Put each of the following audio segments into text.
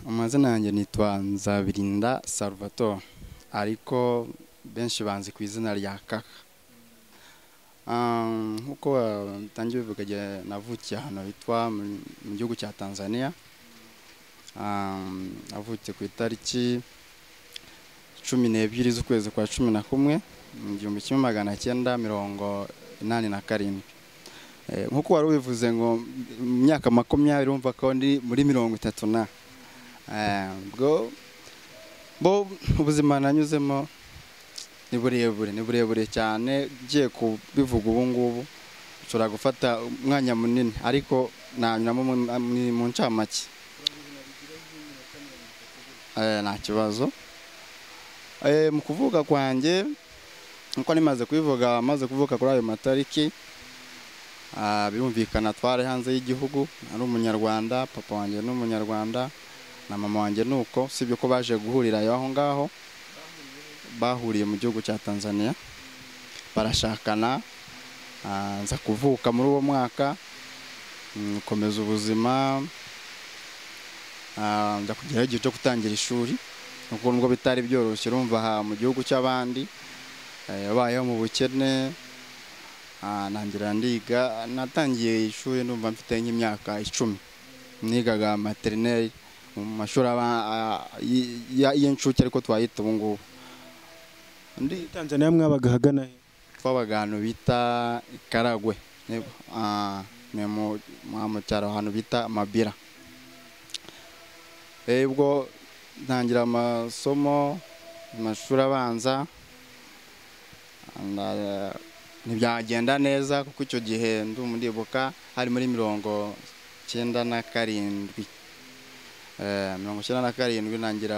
amazina yanjye nitwa nzabirinda salvatore ariko benshi banzi ku izina rya kaka nk'uko batangiye bivuga navukiye ahantu hitwa mu gihugu cya tanzania navukiye ku itariki cumi n'ebyiri z'ukwezi kwa cumi na kumwe mu gihumbi kimwe magana cyenda mirongo inani na karindwi nk'uko wari ubivuze ngo mu myaka makumyabiri wumva ko ndi muri mirongo itatu na bo ubuzima nanyuzemo ni burebure ni burebure cyane ugiye kubivuga ubu ngubu ushobora gufata umwanya munini ariko nanyuramo mu ncamake nta kibazo mu kuvuka kwanjye nkuko nimaze kubivuga amaze kuvuka kuri ayo matariki birumvikana twari hanze y'igihugu ari umunyarwanda papa wanjye ni umunyarwanda na mama wanjye ni uko usibye ko baje guhurira aho ngaho bahuriye mu gihugu cya tanzania barashakana nza kuvuka muri uwo mwaka nkomeza ubuzima njya kugeraho igihe cyo gutangira ishuri kuko nubwo bitari byoroshye urumva aha mu gihugu cy'abandi yabayeho mu bukene ntangira ndiga natangiye ishuri numva mfite nk'imyaka icumi nigaga materineri mu mashuri y'incuke ariko twayita ubu ngubu muri tanzania mwabaga ahagana he twabaga ahantu bita ikaragwe ni mu cyaro ahantu bita amabira ubwo ntangira amasomo mu mashuri abanza ntibyagenda neza kuko icyo gihe ndumuribuka hari muri mirongo icyenda na karindwi mirongo icyenda na karindwi ntangira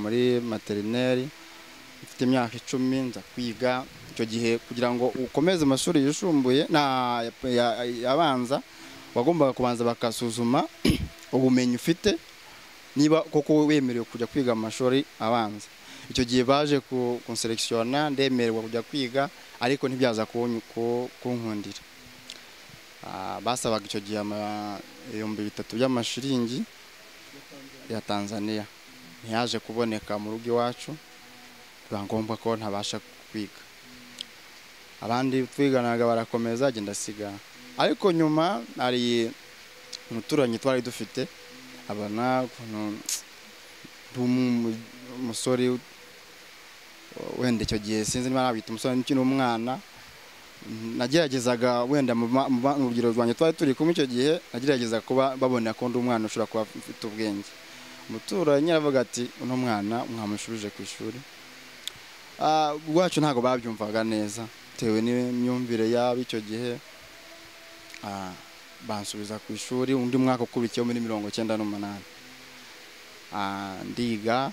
muri materineri mfite imyaka icumi nza kwiga icyo gihe kugira ngo ukomeze amashuri yisumbuye abanza wagombaga kubanza bakasuzuma ubumenyi ufite niba koko wemerewe kujya kwiga amashuri abanza icyo gihe baje kunserekisiyona ndemererwa kujya kwiga ariko ntibyaza kunkundira basabaga icyo gihe ibihumbi bitatu by'amashiringi ya tanzania ntiyaje kuboneka mu rugo iwacu biba ngombwa ko ntabasha kwiga abandi twiganaga barakomeza agenda asigara ariko nyuma hari umuturanyi twari dufite abona ukuntu umusore wenda icyo gihe sinzi niba nabita umusore ukiri umwana nageragezaga wenda mu rugero rwanjye twari turi kumwe icyo gihe nagerageza kuba babona ko undi umwana ushobora kuba ufite ubwenge umuturanyi aravuga ati uno mwana mwamushubije ku ishuri ubwacu ntabwo babyumvaga neza bitewe n'imyumvire yabo icyo gihe bansubiza ku ishuri undi mwaka ukurikiyeho muri mirongo icyenda n'umunani ndiga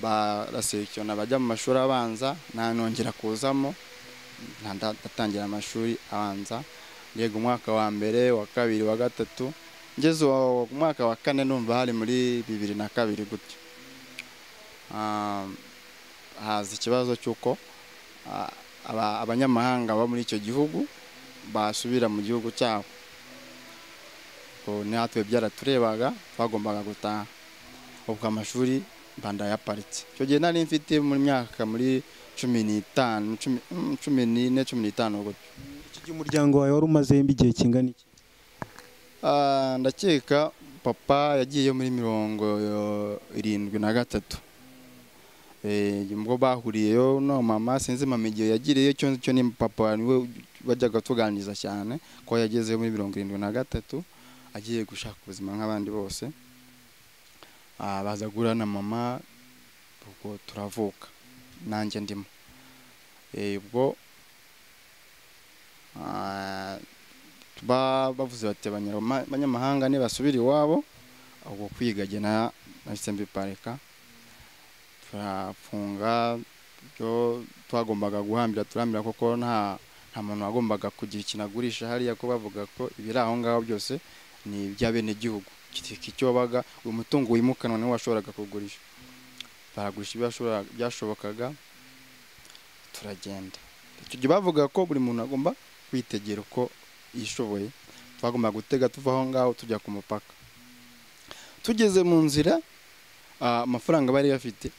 barasekiyona bajya mu mashuri abanza ntanongera kuzamo ntandatangira amashuri abanza yego umwaka wa mbere wa kabiri wa gatatu ngeze ku mwaka wa kane numva hari muri bibiri na kabiri gutyo haza ikibazo cy'uko abanyamahanga baba muri icyo gihugu basubira mu gihugu cyabo natwe byaraturebaga bagombaga gutaha ubwo amashuri bandayaparitse icyo gihe nari mfite mu myaka muri cumi n'itanu cumi n'ine cumi n'itanu gutyo iki gihe umuryango wawe wari umazemo igihe kingana iki ndakeka papa yagiye muri mirongo irindwi na gatatu ubwo bahuriyeyo no mama sinzi mama igihe yagiriye cyo cyo ni papa niwe bajyaga tuganiriza cyane ko yagezeyo muri mirongo irindwi na gatatu agiye gushaka ubuzima nk'abandi bose baza guhura na mama ubwo turavuka nanjye ndimo ubwo bavuze bati abanyamahanga nibasubira iwabo ubwo kwigagena nahise mbiparika turafunga ibyo twagombaga guhambira turambira kuko nta nta muntu wagombaga kugira ikintu agurisha hariya ko bavuga ko ibiri aho ngaho byose ni iby'abenegihugu icyo wabaga uyu mutungo wimukanwa niwo washoboraga kugurisha baragurisha byashobokaga turagenda icyo gihe bavuga ko buri muntu agomba kwitegera uko yishoboye twagombaga gutega tuva aho ngaho tujya ku mupaka tugeze mu nzira ah, amafaranga bari bafite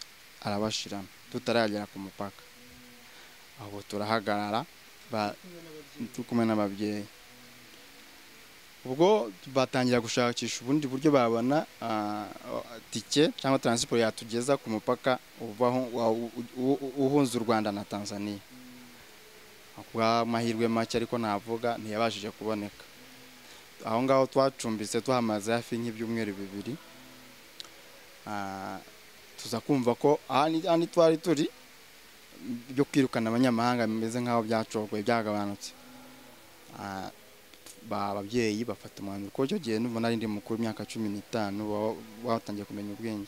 arabashirana tutaragera ku mupaka aho turahagarara ba- turi kumwe n'ababyeyi ubwo batangira gushakisha ubundi buryo babona ah, tike cyangwa taransiporo yatugeza ku mupaka uvaho wa- u- u- u- uhuza u rwanda na tanzania kubw'amahirwe make ariko navuga ntiyabashije kuboneka aho ngaho twacumbitse tuhamaze hafi nk'ibyumweru bibiri Ah, tuza kumva ko aha ni- aha ni twari turi byo kwirukana abanyamahanga bimeze nk'aho byacogoye byagabanutse Ah, ba babyeyi bafata umwanzuro ko icyo gihe n'ubu nari ndi mukuru imyaka cumi n'itanu baba batangiye kumenya ubwenge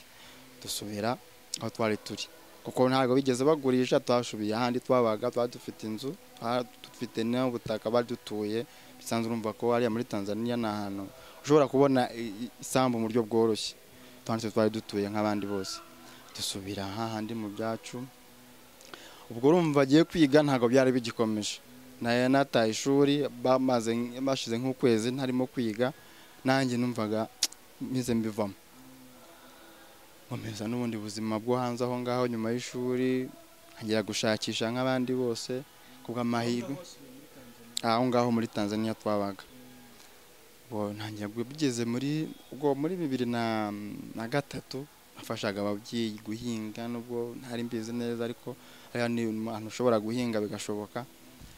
dusubira aho twari turi kuko ntabwo bigeze bagurisha twasubiye ahandi twabaga twari dufite inzu twari dufite n'ubutaka bari dutuye bisanzwe urumva ko hariya muri tanzania ni ahantu ushobora kubona i- i- isambu mu buryo bworoshye twanditse twari dutuye nk'abandi bose dusubira hahandi mu byacu ubwo urumva agiye kwiga ntabwo byari bigikomeje nayo nataye ishuri bamaze bashize nk'ukwezi ntarimo kwiga nanjye numvaga meze mbivamo nkomeza n'ubundi buzima bwo hanze aho ngaho nyuma y'ishuri ntangira gushakisha nk'abandi bose kubw'amahirwe aho ngaho muri tanzania twabaga Ubwo ntangira gu- bigeze muri ubwo muri bibiri na na gatatu nafashaga ababyeyi guhinga nubwo ntari mbizi neza ariko hariya ni ahantu ushobora guhinga bigashoboka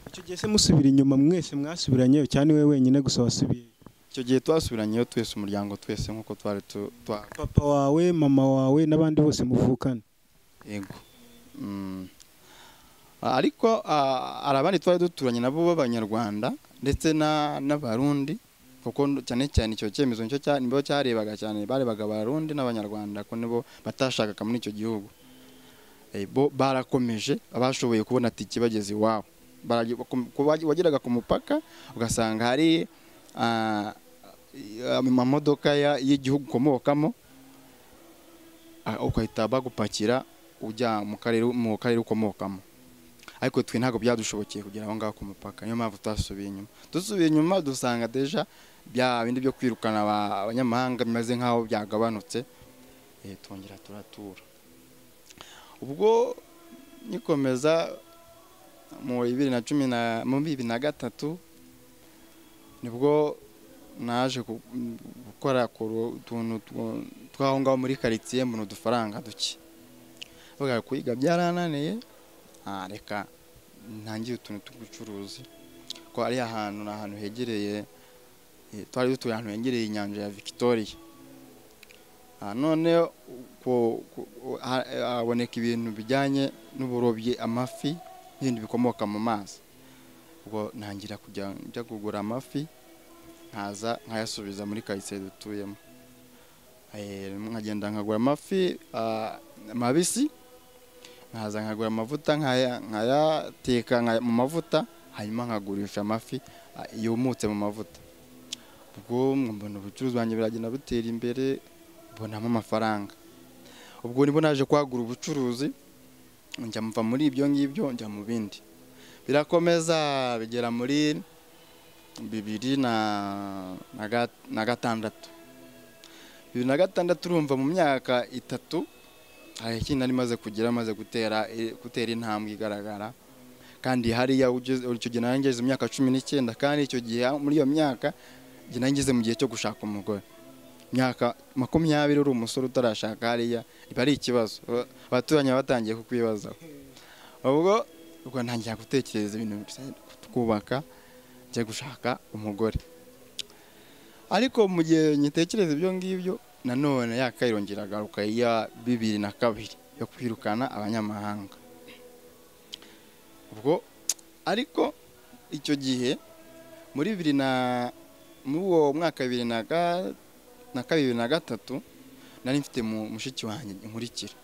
icyo gihe se musubira inyuma mwese mwasubiranyeyo cyane we wenyine gusa wasubiye icyo gihe twasubiranyeyo twese umuryango twese nk'uko twari tu- twa papa wawe mama wawe n'abandi bose muvukana yego Mm. Ah, ariko ah, hari abandi twari duturanye nabo b'abanyarwanda ndetse na- n'abarundi kuko n- cyane cyane icyo cyemezo nicyo cya- nibo cyarebaga cyane barebaga abarundi n'abanyarwanda ko nibo batashakaga muri icyo gihugu Eh, bo barakomeje abashoboye kubona tike bageze iwabo Baragi- ku- ku- wageraga ku mupaka ugasanga hari ah, i- amamodoka ya- y'igihugu ukomokamo Ah, ugahita bagupakira ujya mu karere mu karere ukomokamo ariko twe ntabwo byadushobokeye kugera aho ngaho ku mupaka niyo mpamvu twasubiye inyuma dusubiye inyuma dusanga deja bya bindi byo kwirukana aba- abanyamahanga bimeze nk'aho byagabanutse eh, twongera turatura ubwo nikomeza mu bibiri na cumi na mu bibiri na gatatu nibwo naje gu- gukora ku ru- utuntu tw- tw'aho ngaho muri karitsiye mbona udufaranga duke bavuga kwiga byarananiye ah, reka ntangire utuntu tw'ubucuruzi ko ari ahantu ni ahantu hegereye eh, twari dutuye ahantu hegereye inyanja ya victoria Ah, none ku- ku- ha- haboneka ibintu bijyanye n'uburobyi amafi n'ibindi bikomoka mu mazi ubwo ntangira kujya njya kugura amafi nkaza nkayasubiza muri karitsiye dutuyemo Eh, nkagenda nkagura amafi ah, mabisi nkaza nkagura amavuta nkaya- nkayateka nkaya- mu mavuta hanyuma nkagurisha amafi ah, yumutse mu mavuta ubwo mbona ubucuruzi bwanjye biragenda butera imbere mbonamo amafaranga ubwo nibo naje kwagura ubucuruzi njya mva muri ibyo ngibyo njya mu bindi birakomeza bigera muri bibiri na- na ga- na gatandatu bibiri na gatandatu urumva mu myaka itatu hari ikintu nari maze kugira maze gutera gutera intambwe igaragara kandi hariya ugeze- icyo gihe nari ngeze imyaka cumi n'icyenda kandi icyo gihe muri iyo myaka njye nari ngeze mu gihe cyo gushaka umugore imyaka makumyabiri uri umusore utarashaka hariya biba ari ikibazo Aba- abaturanyi baba batangiye kukwibazaho ubwo ubwo ntangira gutekereza ibintu bisa- kubaka njya gushaka umugore ariko mu gihe ngitekereza ibyo ngibyo nanone yakayirongera agaruka iya bibiri na kabiri yo kwirukana abanyamahanga ubwo ariko icyo gihe muri bibiri na muri uwo mwaka wa bibiri na ga- na kabiri bibiri na gatatu nari mfite mu- mushiki wanjye nkurikira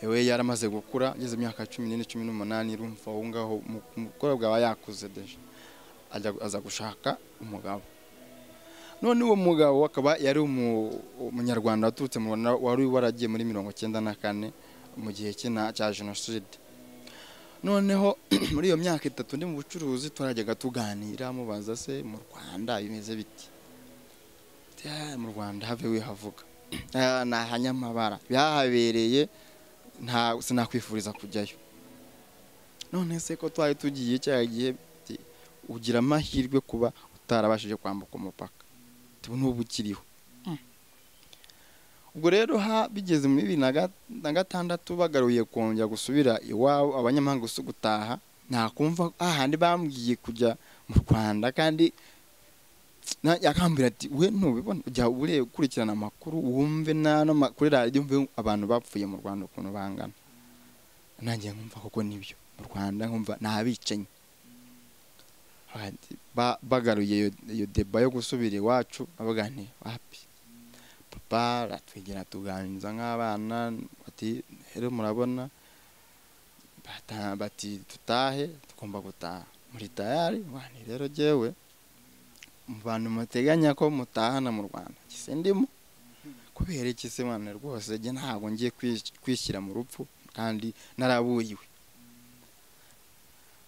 we yaramaze gukura ageze imyaka cumi n'ine cumi n'umunani urumva aho ngaho umu- umukobwa aba yakuze deje Ajya- aza gushaka umugabo none uwo mugabo akaba yari umu- umunyarwanda waturutse mu Rwanda wari waragiye muri mirongo cyenda na kane mu gihe cy'ina- cya jenoside noneho muri iyo myaka itatu ndi mu bucuruzi twarajyaga tuganira mubaza se mu rwanda bimeze biti ati "Ah, mu rwanda have wihavuga Ah, ni ahanyamabara byahabereye nta sinakwifuriza kujyayo none se ko twari tugiye cya gihe ati, ugira amahirwe kuba utarabashije kwambuka umupaka ati, n'ubu ukiriho Mm. ubwo rero ha bigeze muri bibiri na ga- na gatandatu bagaruye kongera gusubira iwabo abanyamahanga gusa gutaha nta kumva ahandi bambwiye kujya mu rwanda kandi na- yakambwira ati we ntubibona jya ure ukurikirana amakuru wumve n'ano ma- kuri radiyo umve abantu bapfuye mu rwanda ukuntu bangana nanjye nkumva koko nibyo mu rwanda nkumva ni abicanyi Ati, ba- bagaruye iyo- iyo deba yo gusubira iwacu babaganiye wapi papa aratwegera tuganiriza nk'abana bati rero murabona bata- bati dutahe tugomba gutaha muri tayari wani rero jyewe mu bantu muteganya ko mutahana mu rwanda gise ndimo kubera iki se mwana rwose jye ntabwo ngiye kwis- kwishyira mu rupfu kandi naraburiwe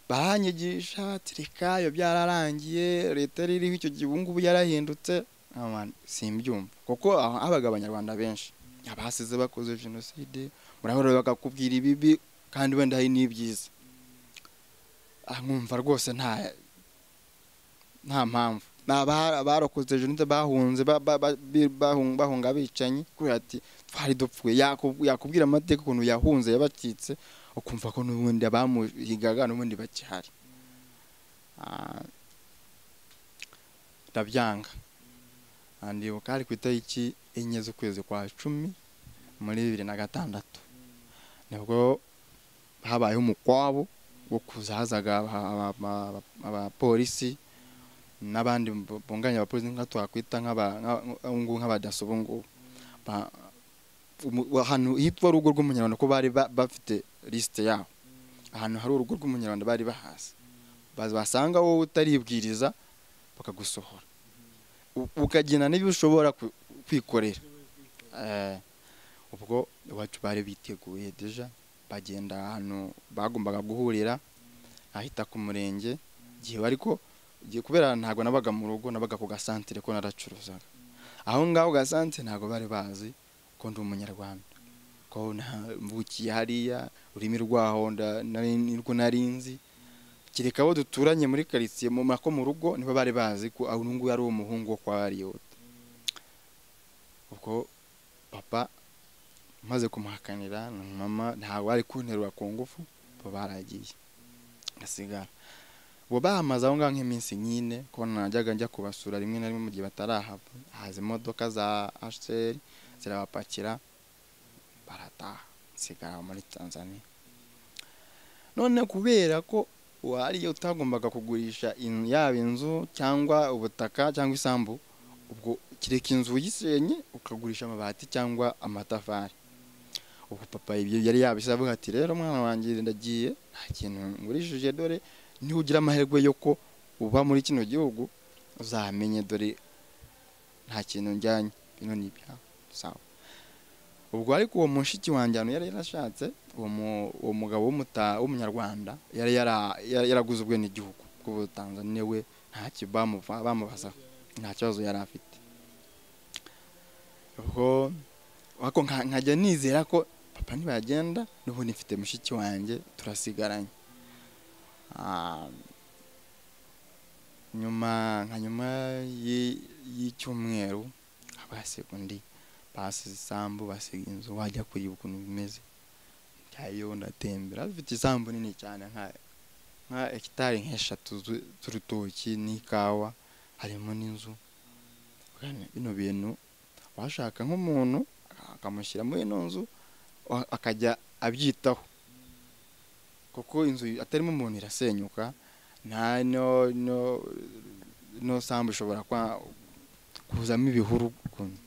baranyigisha bati reka iyo byararangiye leta yari iriho icyo gihe ubu ngubu yarahindutse Ah, man, simbyumva kuko aho habaga abanyarwanda benshi abasize bakoze jenoside murahora bakakubwira ibibi kandi wenda hari n'ibyiza Ah, nkumva rwose nta nta mpamvu ni abara- abarokotse jenoside bahunze ba- ba- ba- bi- bahun- bahunga abicanyi kubera ati twari dupfuye Yaku- yakubwira amateka ukuntu yahunze yabacitse ukumva ko n'ubundi abamuhigaga n'ubundi bakihari Ah, ndabyanga Ah, ndibuka hari ku itariki enye z'ukwezi kwa cumi muri bibiri na gatandatu nibwo habayeho umukwabo wo kuza hazaga aba- aba- aba- abapolisi n'abandi bu- bunganya abapolisi nka twakwita nk'aba- nka- ubu ngubu nk'abadaso ubu ngubu Ba- umu- ahantu hitwa urugo rw'umunyarwanda ko bari ba- bafite lisite yabo ahantu hari urugo rw'umunyarwanda bari bahazi Bas- basanga wowe utaribwiriza bakagusohora U- ukagena n'ibyo ushobora ku- kwikorera Eh, ubwo iwacu bari biteguye deja bagenda ahantu bagombaga guhurira ahita ku murenge igihe ariko igihe kubera ntabwo nabaga mu rugo nabaga ku gasantire ko naracuruzaga aho ngaho ku gasantire ntabwo bari bazi ko ndi umunyarwanda ko mvukiye hariya ururimi rwaho nda- nari- nirwo nari nzi kereka abo duturanye muri karitsiye mu mako mu rugo nibo bari bazi ko uyu nguyu ari umuhungu wo kwa bariyota ubwo papa maze kumuhakanira na mama ntabwo ari kunterura ku ngufu bo baragiye ngasigara ubu bahamaze aho ngaho nk'iminsi nyine ko najyaga njya kubasura rimwe na rimwe mu gihe batarahava haza imodoka za asheri zirabapakira barataha nsigara muri tanzania none kubera ko uwariye utagombaga kugurisha in- yaba inzu cyangwa ubutaka cyangwa isambu ubwo kireka inzu uyisenye ukagurisha amabati cyangwa amatafari ubwo papa ibyo yari yabishyize avuga ati rero mwana wanjye ndagiye nta kintu ngurishije dore ntugira amahirwe yo ko uba muri kino gihugu uzamenye dore nta kintu njyanye bino ni ibyawe sawa ubwo ariko uwo mushiki wanjye ahantu yari yarashatse uwo mu- uwo mugabo w'umuta- w'umunyarwanda yari yara- yara- yaraguze ubwenegihugu bw'ubutanzaniya we ntacyo bamuva- bamubazaho nta kibazo yari afite ubwo ariko nka- nkajya nizera ko papa ntibagenda n'ubundi mfite mushiki wanjye turasigaranye Ah, nyuma nka nyuma y'i- y'icyumweru abasiga undi basize isambu basiga inzu wajya kureba ukuntu bimeze njyayo ndatembera bafite isambu nini cyane nka nka hegitari nk'eshatu zu- z'urutoki n'ikawa harimo n'inzu Bwana, bino bintu washaka nk'umuntu akamushyira muri ino nzu wa- akajya abyitaho kuko inzu atarimo umuntu irasenyuka nta no no no sambu ishobora kwa- kuzamo ibihuru ukuntu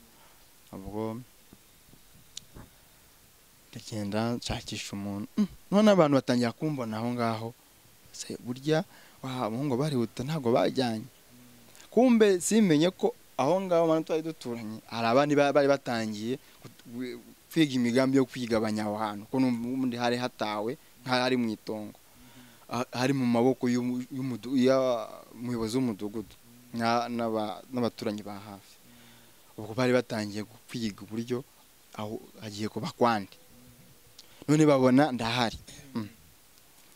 ubwo ndagenda nshakisha umuntu Mm, none abantu batangira kumbona aho ngaho se burya wa abahungu barihuta ntabwo bajyanye kumbe simenye ko aho ngaho abantu twari duturanye hari abandi ba- bari batangiye gut- gu- kwiga imigambi yo kwigabanya aho hantu ko n'ubundi hari hatawe nk'aho ari mu itongo ha- hari mu maboko y'umu- y'umudu- y'umuyobozi w'umudugudu na- n'aba- n'abaturanyi ba hafi ubwo bari batangiye kwiga uburyo aho hagiye kuba kwandi none babona ndahari Mm.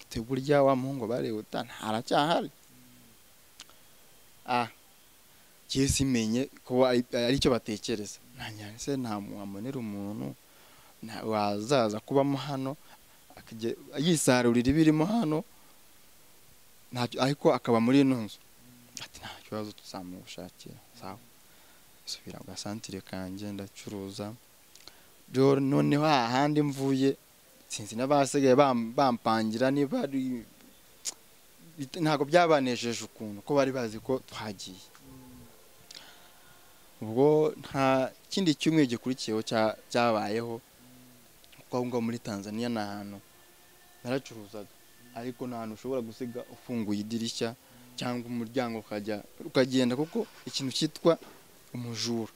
te burya wa muhungu barihuta aracyahari ah ngiye simenye ko ari ari cyo batekereza nanjye se ntamwambonera umuntu na- wazaza kubamo hano akajya yisarurira ibirimo hano ntacyo ariko akaba muri ino nzu ati nta kibazo tuzamushakira sawa subira mu gasantire kanjye ndacuruza rero noneho hahandi mvuye sinzi n'abasigaye bam- bampangira niba ari bit- ntabwo byabanesheje ukuntu ko bari bazi ko twagiye ubwo nta kindi cyumweru gikurikiyeho cya- cyabayeho kuko aho ngaho muri tanzania ni ahantu naracuruzaga ariko nta hantu ushobora gusiga ufunguye idirishya cyangwa umuryango ukajya ukagenda kuko ikintu cyitwa umujura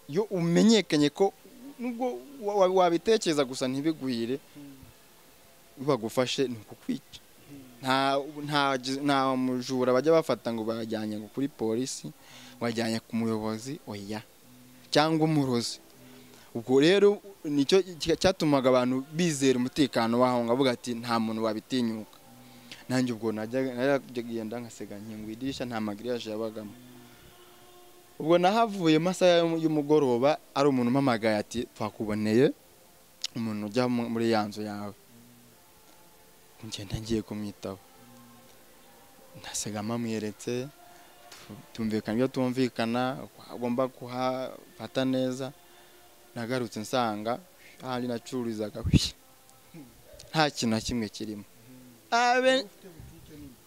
iyo umenyekanye ko nubwo wa- wa- wabitekereza gusa ntibiguhire bagufashe ni ukukwica nta nta nta mujura bajya bafata ngo bajyanye ngo kuri polisi wajyanye ku muyobozi oya cyangwa umurozi ubwo rero nicyo cya- cyatumaga abantu bizera umutekano w'aho ngaho bavuga ati nta muntu wabitinyuka nanjye ubwo najyaga naragenda nkasiga nkinguye idirishya nta magiriyaje yabagamo ubwo nahavuye masaha y'um- y'umugoroba ari umuntu umpamagaye ati twakuboneye umuntu ujya mu- muri ya nzu yawe ngenda ngiye kumwitaho ndasiga mpamweretse tu- tumvikana ibyo tumvikana uko agomba kuhafata neza nagarutse nsanga ahandi nacururizaga hwi, nta kintu na kimwe kirimo abe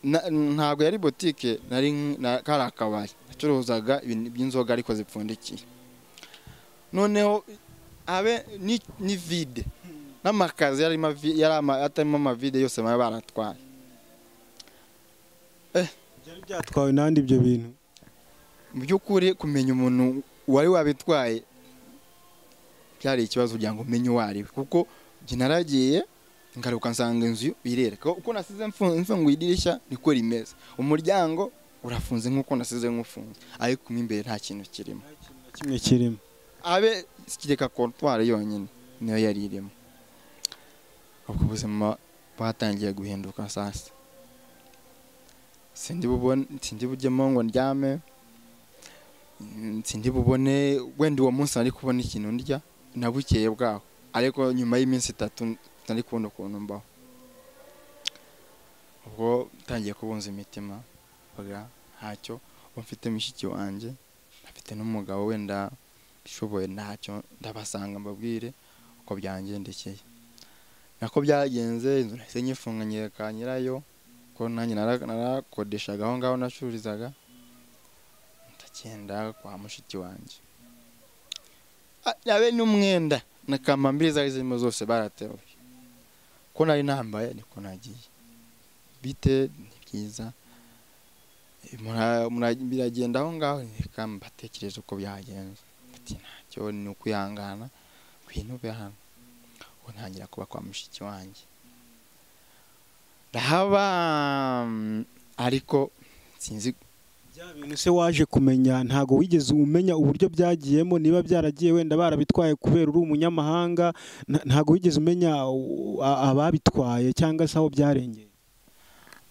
na- ntabwo yari botike nari nk- na- kari akabari nacuruzaga ibintu by'inzoga ariko zipfundikiye noneho habe ni ni vide n'amakazi yarimo avi- yari ama- atarimo amavide yose baba baratwaye byari byatwawe n'andi ibyo bintu mu by'ukuri kumenya umuntu wari wabitwaye byari ikibazo kugira ngo umenye uwo ari we kuko njye naragiye ngaruka nsanga inzu irera kuko nasize mfu- mfunguye idirishya niko rimeze umuryango urafunze nk'uko nasize nk'ufunze ariko mo imbere nta kintu kirimo nta kintu na kimwe kirimo abe kireka kontwari yonyine niyo yari irimo ubwo ubuzima bwatangiye guhinduka sasa sindi bubone sindi bujyemo ngo ndyame mm, sindi bubone wenda uwo munsi nari kubona ikintu ndya nabukeye bwaho ariko nyuma y'iminsi itatu nari kubona ukuntu mbaho ubwo ntangiye kubunza imitima mvuga ntacyo ubu mfite mushiki wanjye afite n'umugabo wenda ishoboye ntacyo ndabasanga mbabwire uko byangendekeye nako byagenze inzu nahise nyifunganyira ka nyirayo ko nanjye nara- narakodeshaga aho ngaho nacururizaga ndagenda kwa mushiki wanjye Ah, yabe n'umwenda na kambambiri zari zirimo zose barateruye ko nari nambaye niko nagiye bite ni byiza mura- mura- biragenda aho ngaho reka mbatekereze uko byagenze ati cyo ni ukwihangana kwinube hano ubu ntangira kuba kwa mushiki wanjye ndahaba mm, ariko sinzi bya bintu se waje kumenya ntabwo wigeze umenya uburyo byagiyemo niba byaragiye wenda barabitwaye kubera uri umunyamahanga nta- ntabwo wigeze umenya u- a- ababitwaye cyangwa se aho byarengeye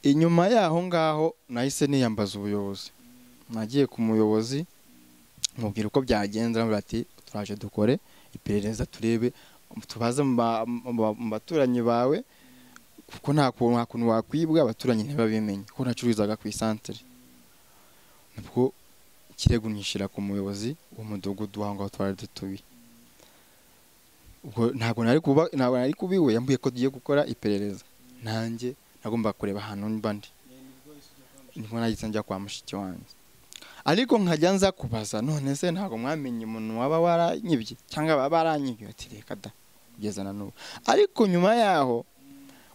inyuma y'aho ngaho nahise niyambaza ubuyobozi nagiye ku muyobozi mubwira uko byagenze aramubwira ati turaje dukore iperereza turebe tubaze mu ba- mu ba- mu baturanyi bawe kuko nta kuntu nta kuntu wakwibwa abaturanyi ntibabimenye kuko nacururizaga ku isantere nibwo ikirego nyishyira ku muyobozi w'umudugudu w'aho ngaho twari dutuye ubwo ntabwo nari kuba- ntabwo nari kubiwe yambwiye ko tugiye gukora iperereza nanjye nagomba kureba ahantu mba ndi nibwo nahise njya kwa mushiki wanjye ariko nkajya nza kubaza none se ntabwo mwamenye umuntu waba waranyibye cyangwa baba baranyibye ati reka da kugeza na n'ubu ariko nyuma yaho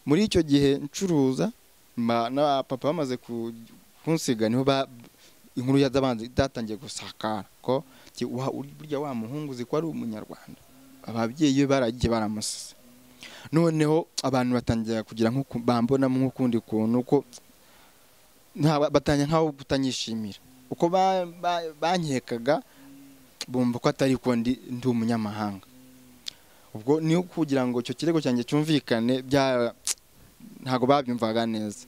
muri icyo gihe ncuruza mba- na papa bamaze ku- kunsiga niho ba- inkuru yazabanze zatangiye gusakara ko ti- wa- burya wa muhungu uzi ko ari umunyarwanda ababyeyi be baragiye baramusize noneho abantu batangira kugira nk'uku bambonamo nk'ukundi kuntu ko nta- batangira nkaho kutanyishimira uko ba- ba- bankekaga bumva ko atari ko ndi ndi umunyamahanga ubwo niyo kugira ngo icyo kirego cyanjye cyumvikane bya ntabwo babyumvaga neza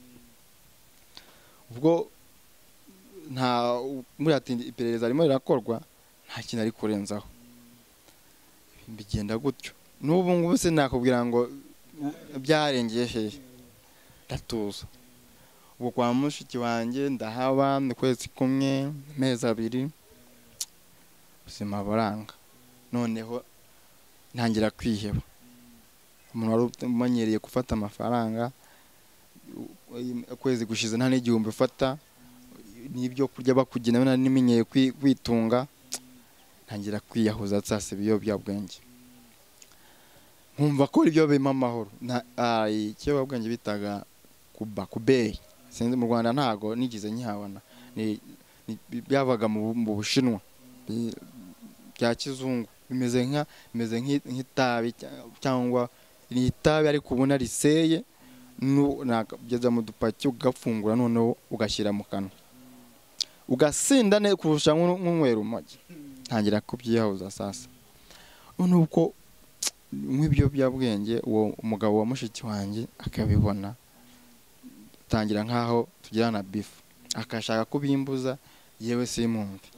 ubwo nta buriya ati iperereza ririmo rirakorwa nta kintu ari kurenzaho bigenda gutyo n'ubu ngubu sinakubwira ngo byarengeye hehe ndatuza ubu kwa mushiki wanjye ndahaba ni kwezi kumwe amezi abiri ubuzima buranga noneho ntangira kwiheba umuntu wari umenyereye gufata amafaranga ukwezi gushize nta n'igihumbi ufata n'ibyo kurya bakugenewe nari nimenyeye kwi- kwitunga ntangira kwiyahuza nsasiba ibiyobyabwenge nkumva ko ibyo birimo amahoro Na- ah, ikiyobyabwenge bitaga kuba kubeyi sinzi mu rwanda ntago nigeze nkihabona Ni- ni- byabaga mu mu bushinwa Bi- bya kizungu bimeze nka bimeze nk'i- nk'itabi cya- cyangwa ni itabi ariko ubona riseye nu- nakageza mu dupaki ugafungura noneho ugashyira mu kanwa ugasinda neza kurusha nk'u- nk'unywera umujyi ntangira kubyiyahuza sasa noneho uko nk'ibiyobyabwenge uwo umugabo wa mushiki wanjye akabibona tangira nk'aho tugirana bifu akashaka kubimbuza yewe simumve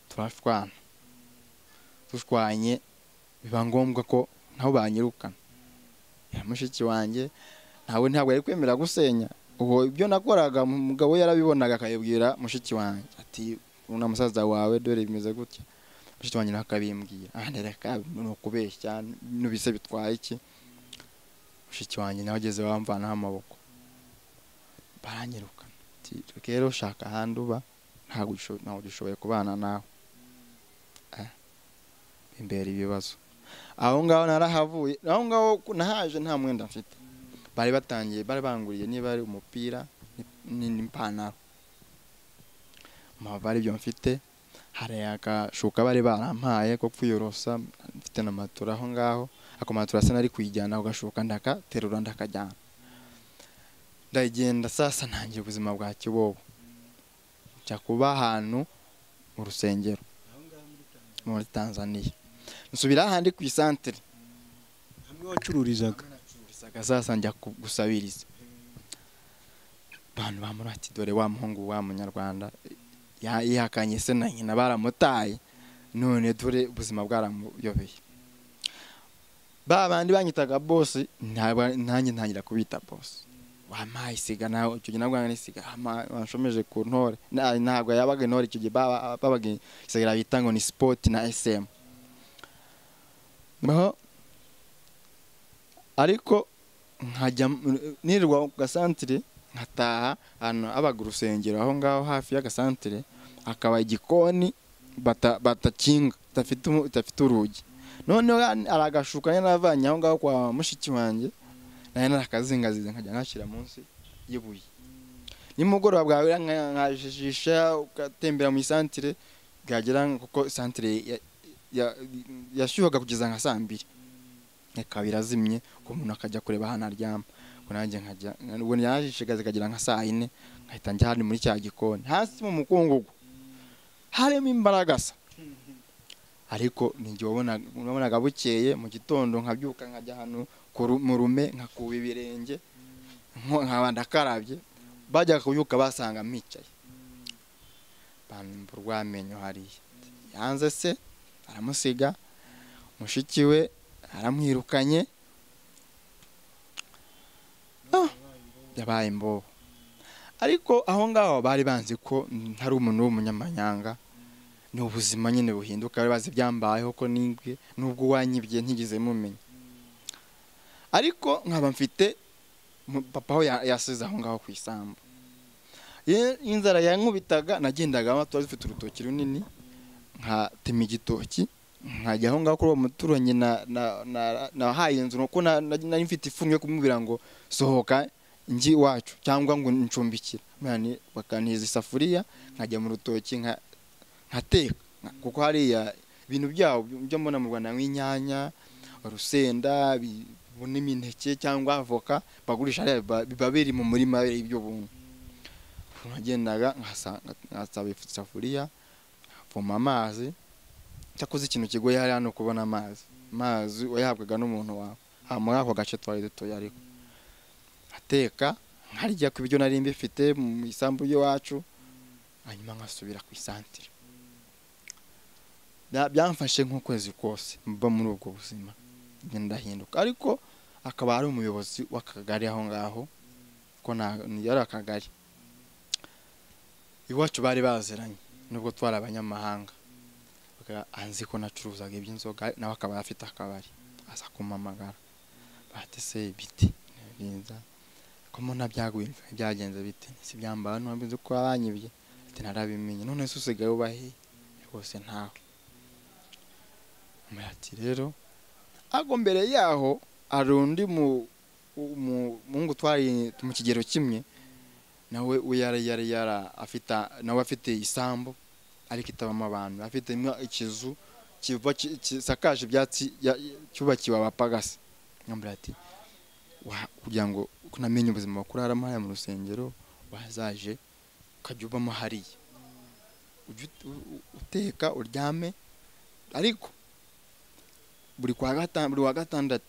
turashwana dushwanye biba ngombwa ko nabo banyirukana ya mushiki wanjye ntawe ntabwo yari kwemera gusenya ubwo ibyo nakoraga umugabo we yarabibona akabibwira mushiki wanjye ati na musaza wawe dore bimeze gutya mushiki wanjye nawe akabimbwira ah reka ni ukubeshya n'ubise bitwaye iki mushiki wanjye nawe ageze bamvanaho amaboko baranyirukana ati rero ushaka ahandi uba ntabwo usho- ntabwo ushoboye kubana nawe Ah, bimbera ibibazo aho ngaho narahavuye aho ngaho nahaje nta mwenda mfite bari batangiye bari banguriye niba ari umupira ni- n'ipantaro maba ari byo mfite hari agashuka bari barampaye ko kwiyorosa mfite na matora aho ngaho ako matora asa nari kuyijyana ako gashuka ndakaterura ndakajyana ndagenda sasa ntangira ubuzima bwa kibobo njya kuba ahantu mu rusengero muri tanzaniya nsubira ahandi ku isantere hamwe wacururizaga Gusaga sasa njya ku- gusabiriza abantu bamuri ati dore wa muhungu wa munyarwanda ya- yihakanye se na nyina baramutaye none dore ubuzima bwaramuyobeye ba bandi banyitaga bosi ntabwo- nanjye ntangira kubita bosi wampaye isiga nawe icyo gihe nabwo nari isiga ama- wanshomeje ku ntore Na- ntabwo yabaga intore icyo gihe baba- babaga isiga bita ngo ni sipoti na esemu naho ariko nkajya m- nirwa ku gasantire nkataha ahantu habaga urusengero aho ngaho hafi y'agasantire hakaba igikoni bata- batakinga badafite umu- badafite urugi noneho ya- hari agashuka nyine navanye aho ngaho kwa mushiki wanjye nayo narakazingaziza nkajya nkashyira munsi y'ibuye nimugoroba bwawe nka- nkajijisha ugatembera mu isantire bwagera kuko isantire ya- ya- yashyuhaga kugeza nka saa mbiri ikaba irazimye ubwo umuntu akajya kureba ahantu aryama ubwo nanjye nkajya ubwo yajishigaza ikagera nka saa yine nkahita njya hano muri cya gikoni hasi mu mukungugu harimo imbaraga se ariko ninjye wabonaga wabonaga bukeye mu gitondo nkabyuka nkajya hano ku ru- mu rume nkakuba ibirenge nko- nkaba ndakarabye bajyaga kubyuka basanga mpicaye bambura urwamenyo hariya yanze se aramusiga mushiki we aramwirukanye Ah, yabaye imbobo ariko aho ngaho bari banzi ko ntari umuntu w'umunyamanyanga ni ubuzima nyine buhinduka bari bazi ibyambayeho ko nibwe nubwo uwanyibye ntigeze mumenya ariko nkaba mfite mu- papa aho ya- yasize aho ngaho ku isambu Ye- inzara yankubitaga nagendaga aho tuba dufite urutoki runini nkatema igitoki nkajya aho ngaho kuri uwo muturanyi na- na- na- nahaye inzu nuko na- na- nari mfite ifungu yo kumubwira ngo sohoka ngi iwacu cyangwa ngo ncumbikire none bakantiza isafuriya nkajya mu rutoki nka- nkateka Nka- kuko hariya ibintu byabo byo mbona mu rwanda nk'inyanya urusenda bi- n'imineke cyangwa avoka bagurisha hariya biba biba biri mu murima ibyo buntu nagendaga nkasaba isafuriya nkavoma amazi cyakoze ikintu kigoye hari hano kubona amazi amazi wayahabwaga n'umuntu wawe aha muri ako gace twari dutuye ariko ateka nkarya ku ibyo nari mbifite mu isambu y'iwacu hanyuma nkasubira ku isantire byamfashe nk'ukwezi kose mba muri ubwo buzima ndahinduka ariko akaba ari umuyobozi w'akagari aho ngaho ko yari akagari iwacu bari baziranye nubwo twari abanyamahanga anzi ko nacuruzaga iby'inzoga nawe akaba afite akabari aza kumamagara batese ibiti byiza ko mbona byaguye byagenze bite si byambara ntabwo nzi ko abanyibye ati narabimenye none se usigaye ubahe rwose ntawe ati rero ariko mbere yaho hari undi muhungu twari mu kigero kimwe nawe yari yari yari afite nawe afite isambu ariko itabamo abantu afite ikizu gisakaje ibyatsi cyubakiwe abapagasi nkambura ati kugira ngo unamenye ubuzima kuraramo hariya mu rusengero wazaje ukajya ubamo hariya uteka uryame ariko buri wa gatandatu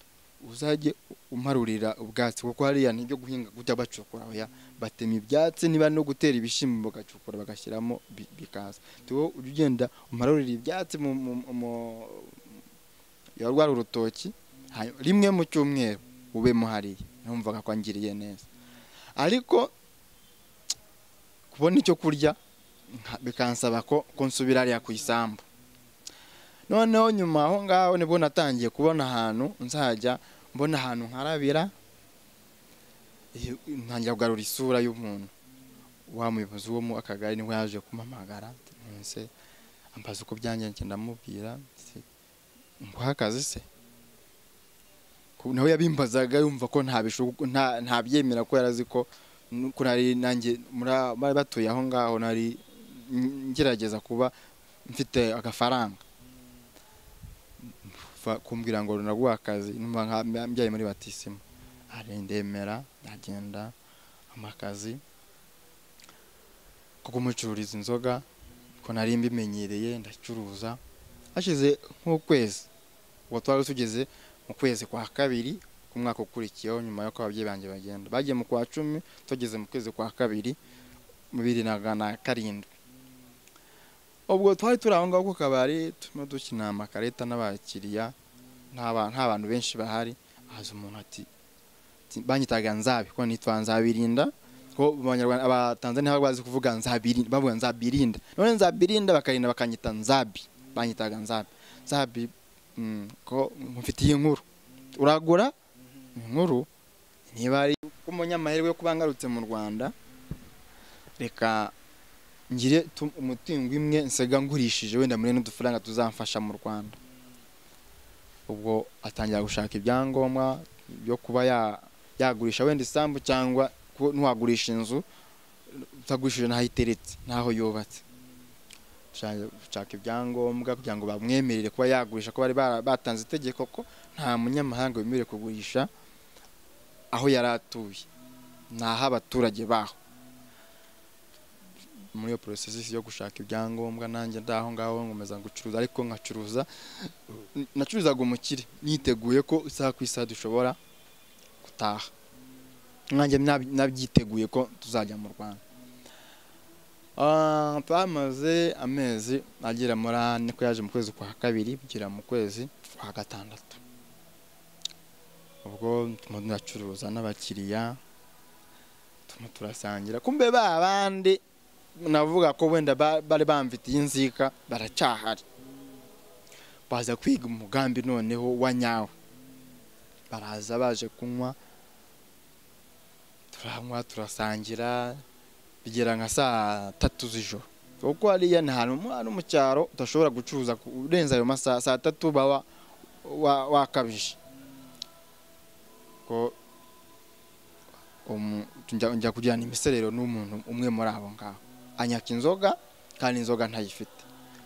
uzajye umarurira ubwatsi kuko hariya nibyo guhinga kujya bacukura batema ibyatsi niba no gutera ibishyimbo bagacukura bagashyiramo bikaza tuwo ujya ugenda umarurira ibyatsi rwari urutoki rimwe mu cyumweru ubemo hariya numvaga ko angiriye neza ariko kubona icyo kurya bikansaba ko nsubira hariya ku isambu noneho nyuma aho ngaho nibwo natangiye kubona ahantu nzajya mbona ahantu nkarabira ntangira kugarura isura y'umuntu wa muyobozi wo mu akagari niwe yaje kumamagara mbese ambaza uko byanjye ndamubwira nguha akazi se nawe yabimbazaga yumva ko ntabyemera ko yarazi ko nari nanjye bari batuye aho ngaho nari ngerageza kuba mfite agafaranga kumbwira ngo runaguha akazi numva mbyaye muri batisima ndemera ndagenda amakazi ko kumucururiza inzoga ko nari mbimenyereye ndacuruza hashize nk'ukwezi uwo twari tugeze mu kwezi kwa kabiri ku mwaka ukurikiyeho nyuma y'uko ababyeyi banjye bagenda bagiye mu kwa cumi tugeze mu kwezi kwa kabiri mu bibiri na karindwi ubwo twari turi aho ngaho ku kabari turimo dukina amakarita n'abakiriya nta bantu benshi bahari haza umuntu ati banyitaga nzabi ko nitwa nzabirinda ko abatanzaniya baba bazi kuvuga nzabirinda bavuga nzabirinda none nzabirinda bakarinda bakanyita nzabi banyitaga nzabi nzabi ko mufitiye inkuru uragura inkuru niba ari umunyamahirwe kuba ngarutse mu rwanda reka ngire umutungo imwe nsiga ngurishije wenda muri n'udufaranga tuzamfasha mu rwanda ubwo atangira gushaka ibyangombwa byo kuba yagurisha wenda isambu cyangwa ntiwagurisha inzu utagurishije n'aho iteretse n'aho yubatse gushaka ibyangombwa kugira ngo bamwemerere kuba yagurisha ko bari batanze itegeko ko nta munyamahanga wemerewe kugurisha aho yari atuye ni ah'abaturage baho muri iyo porosesi yo gushaka ibyangombwa nanjye ndaho ngaho nkomeza gucuruza ariko nkacuruza nacuruzaga umukire niteguye ko isaha ku isaha dushobora gutaha nanjye nabyiteguye ko tuzajya mu rwanda twamaze amezi agera muri ane ko yaje mu kwezi kwa kabiri kugera mu kwezi kwa gatandatu ubwo turacuruza n'abakiriya turasangira kumbe ba bandi navuga ko wenda bari bamfitiye inzika baracyahari baza kwiga umugambi noneho wa nyawe baraza baje kunywa turanywa turasangira bigera nka saa tatu z'ijoro kuko hariya ni ahantu umwana mu cyaro udashobora gucuruza urenze ayo masaha saa tatu baba wakabije njya kujyana imiserero n'umuntu umwe muri abo ngabo anyaka inzoga kandi inzoga ntayifite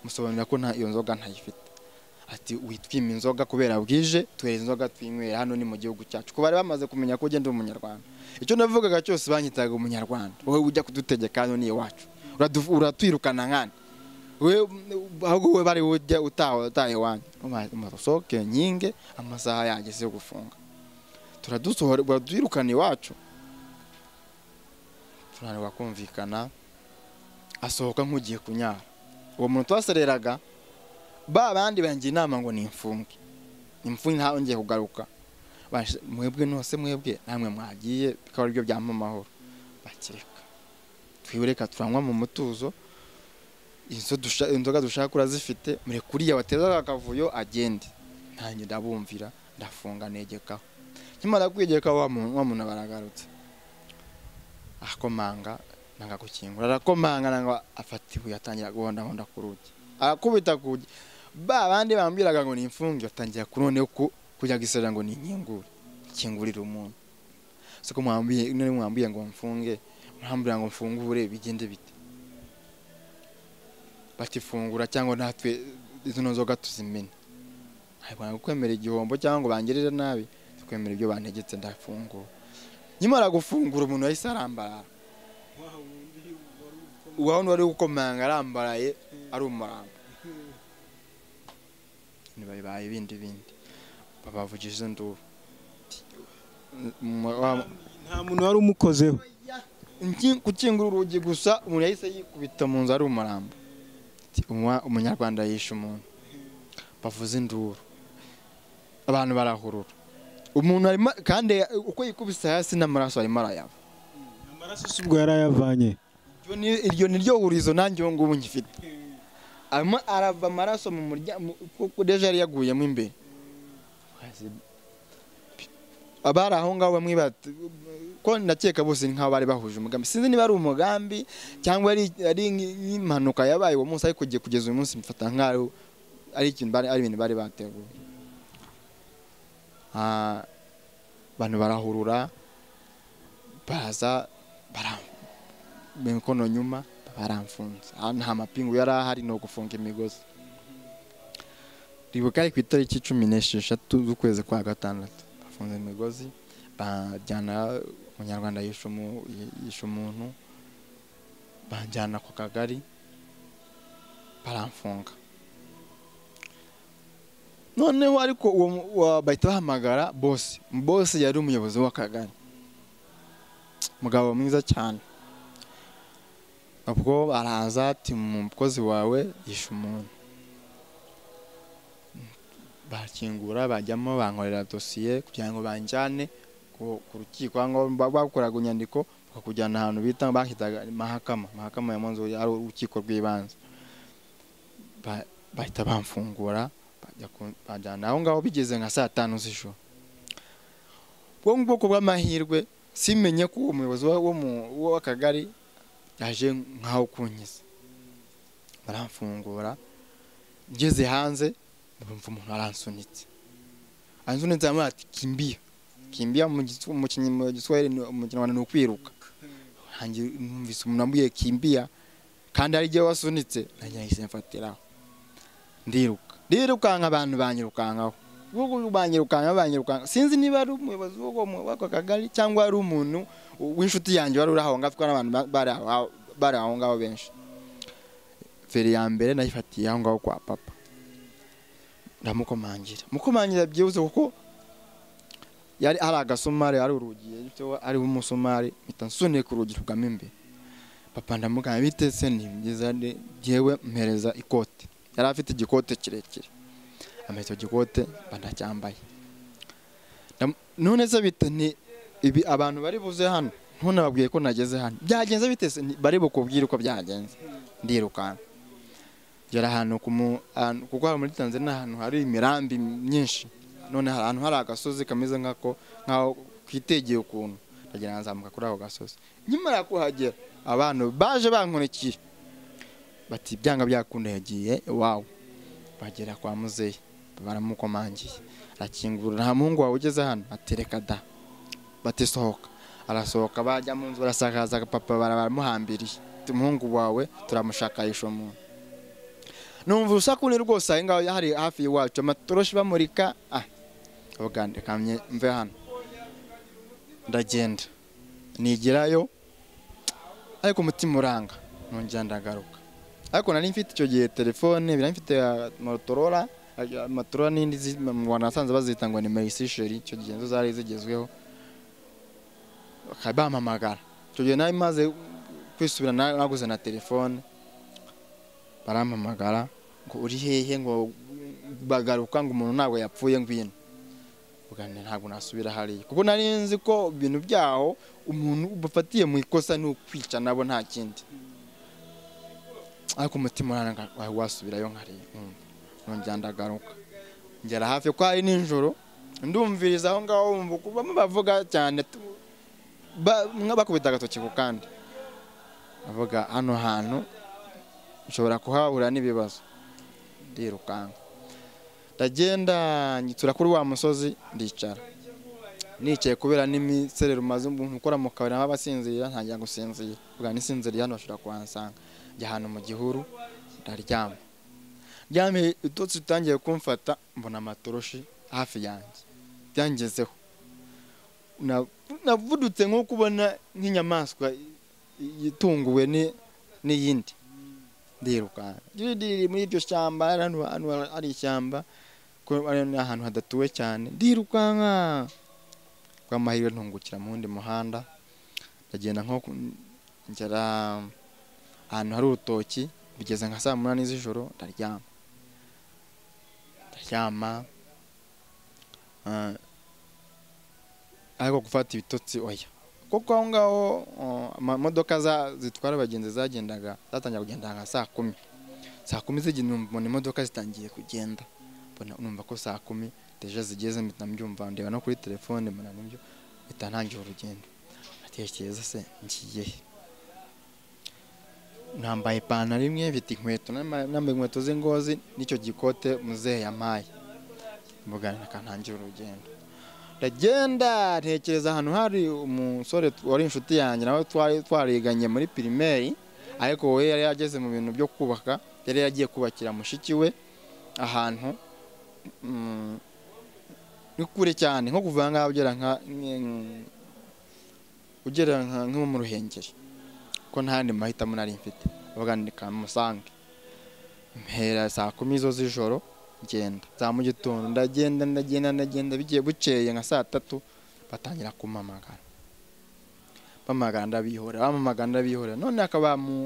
musobanurira ko iyo nzoga ntayifite ati witwima inzoga kubera bwije tuhereza inzoga twinywera hano ni mu gihugu cyacu kuba bari bamaze kumenya ko ugenda umunyarwanda icyo navugaga cyose banyitaga umunyarwanda wowe ujya kudutegeka hano ni iwacu uratwirukana nkani ahubwo wowe bari ujya utaha utaha iwanyu usohoke nyinge amasaha yageze yo gufunga turadusohora baradwirukana iwacu turanirwa kumvikana asohoka nk'ugiye kunyara uwo muntu twasereraga ba bandi bangira inama ngo ni imfunge imfunge ntahongeye kugaruka mwebwe nose mwebwe namwe mwagiye bikaba aribyo byampa amahoro bakireka twibureka turanywa mu mutuzo inzoga dushaka urazifite mureke uriya wateza akavuyo agende ntange ndabumvira ndafunga negekaho nkimara kwegeka wa muntu baragarutse akomanga nanga gukingura arakomanga nanga afata ibuye atangira guhondahonda ku rugi arakubita ku rugi ba bandi bambwiraga ngo ni imfunge batangira ku none ko kujya guserera ngo ni inkingure ikingurira umuntu siko mwambiye none mwambiye ngo mfunge mwambira ngo mfungure bigende bite batifungura cyangwa natwe izo nzoga tuzimene ntabwo kwemera igihombo cyangwa ngo bangirire nabi kwemera ibyo bantegetse ndafungura nyamara gufungura umuntu yahise arambara uwaho wari gukomanga arambaraye ari umurambo ntibayibaye ibindi bindi babavugije izo nduru nta muntu wari umukozeho gukingura urugi gusa umuntu yahise yikubita mu nzu ari umurambo umunyarwanda yishe umuntu bavuze induru abantu barahurura umuntu arimo kandi uko yikubise hasi n'amaraso arimo arayava amaraso si ubwo yari ayavanye iryo ni ryo hurizo nanjye ubu ngubu ngifite arimo arava amaraso mu muryango kuko deje yari yaguyemo imbere abari aho ngaho bamwe bati ko ndakeka bose ni nk'aho bari bahuje umugambi sinzi niba ari umugambi cyangwa ari nk'impanuka yabaye uwo munsi ariko kugeza uyu munsi mfata nk'aho ari ibintu bari bateguye abantu barahurura baraza imikono nyuma baramfunze nta mapingu yari ahari ni ugufunga imigozi ribuka ari ku itariki cumi n'esheshatu z'ukwezi kwa gatandatu bafunze imigozi bajyana umunyarwanda yishe umuntu banjyana ku kagari baramfunga noneho ariko uwo bahita bahamagara bose bose yari umuyobozi w'akagari umugabo mwiza cyane ubwo araza ati mukozi wawe yishe umuntu barakingura bajyamo bankorera dosiye kugira ngo banjyane ku rukiko bakoraga inyandiko bakakujyana ahantu bita bahitaga mahakama mahakama ya munzu ari urukiko rw'ibanze bahita bamfungura bajyana aho ngaho bigeze nka saa tanu z'ijoro ubwo ngubwo bw'amahirwe simenye ko uwo muyobozi w'akagari yaje nkaho kunyiza baramfungura ngeze hanze ndabumva umuntu aransunitse aransunitse yambaye ati kimbiya kimbiya mu giswahili mu kinyarwanda ni ukwiruka numvise umuntu wambuye kimbiya kandi hari igihe wasunitse nanjye nahise mfatiraho ndiruka rirukanka abantu banyirukankaho ubwo banyirukanka banyirukanka sinzi niba ari umuyobozi w'ako kagari cyangwa ari umuntu w'inshuti yanjye wari uri aho ngaho atwara abantu bari aho ngaho benshi feri ya mbere nayifatiye aho ngaho kwa papa ndamukomangira mukomangira byihuse kuko yari ari agasumari ari urugi ari umusumari mpita nsuniye ku rugi rugamo imbere papa ndamugana bitetse ni byiza ngewe mpereza ikote yari afite igikote kirekire ameze icyo gikote banacyambaye none se bite ni ibi abantu bari buze hano ntunababwiye ko nageze hano byagenze bite bari bukubwire uko byagenze ndirukanka gera ahantu kuko muri tanzania ahantu hari imirambi myinshi none hari ahantu hari agasozi kameze nk'ako nk'aho kitegeye ukuntu ndagira nzamuka kuri ako gasozi nyamara kuhagera abantu baje bankurikiye bati byanga byakunda yagiye iwawe bagera kwa muzehe baramukomangiye arakingura nta muhungu wawe ugeze hano atereka da batisohoka arasohoka bajya mu nzu barasakaza papa baramuhambiriye umuhungu wawe turamushakisha umuntu numva urusakune rwose aho ngaho hari hafi y'iwacu amatoroshi bamurika ah avuga ndekamye mve hano ndagenda nigirayo ariko umutima uranga nongera ndagaruka ariko nari mfite icyo gihe telefone nari mfite motorola motorola n'indi zi- mu rwanda nasanze bazita ngo ni meyisisheri icyo gihe nizo zari zigezweho bakaba bampamagara icyo gihe nari maze kwisubira na- naguze na telefone barampamagara ngo uri hehe ngo bagaruka ngo umuntu ntabwo yapfuye ngwino ubwanjye ntabwo nasubira hariya kuko nari nzi ko ibintu byaho umuntu bafatiye mu ikosa ni ukwica nabo nta kindi ariko umutima uranga- wa- wasubirayo nkariya nkumva nongera ndagaruka ngera hafi ko hari nijoro ndumviriza aho ngaho wumva uko bamwe bavuga cyane tu- ba- mwe bakubita agatoki ku kandi bavuga hano hantu ushobora kuhahura n'ibibazo ndirukanka ndagenda nyitura kuri wa musozi ndicara nicaye kubera n'imiserero umaze umuntu ukora mu kabari naho abasinzirira ntangira gusinzira ubwa nisinziriye hano bashobora kuhansanga njya ahantu mu gihuru ndaryama ryamiye itotsi ritangiye kumfata mbona amatoroshi hafi yanjye byangezeho Na- navudutse nko kubona nk'inyamaswa i- i- itunguwe ni- n'iyindi ndirukanka riri muri iryo shyamba hari ahantu ahantu hari ishyamba ko ari ahantu hadatuwe cyane ndirukanka rw'amahirwe ntungukira mu wundi muhanda ndagenda nko ku- ngera ahantu hari urutoki bigeze nka saa munani z'ijoro ndaryama ndaryama ah, ariko gufata ibitotsi oya kuko aho ngaho oh, amamodoka za- zitwara abagenzi zagendaga zatangira kugenda nka saa kumi saa kumi zigenda mbona imodoka zitangiye kugenda mbona numva ko saa kumi deje zigeze mpita mbyumva ndeba no kuri telefone mbona nibyo mpita ntangira urugendo atekereza se ngiye he nambaye ipantaro imwe mfite inkweto nama- nambaye inkweto z'ingozi n'icyo gikote muzehe yampaye mbugana akantangira urugendo ndagenda ntekereza ahantu hari umusore t- wari inshuti yanjye nawe twari twariganye muri pirimeri ariko we yari yageze mu bintu byo kubaka yari yagiye kubakira mushiki we ahantu mm, ni kure cyane nko kuva ngaha ugera nka nk- ugera nka- nko mu ruhengeri ko nta yandi mahitamo nari mfite baganirika musange mpera saa kumi zo z'ijoro ngenda za mu gitondo ndagenda ndagenda ndagenda bigiye bukeye nka saa tatu batangira kumamagara bamagara ndabihorera bamamagara ndabihorera none akaba mu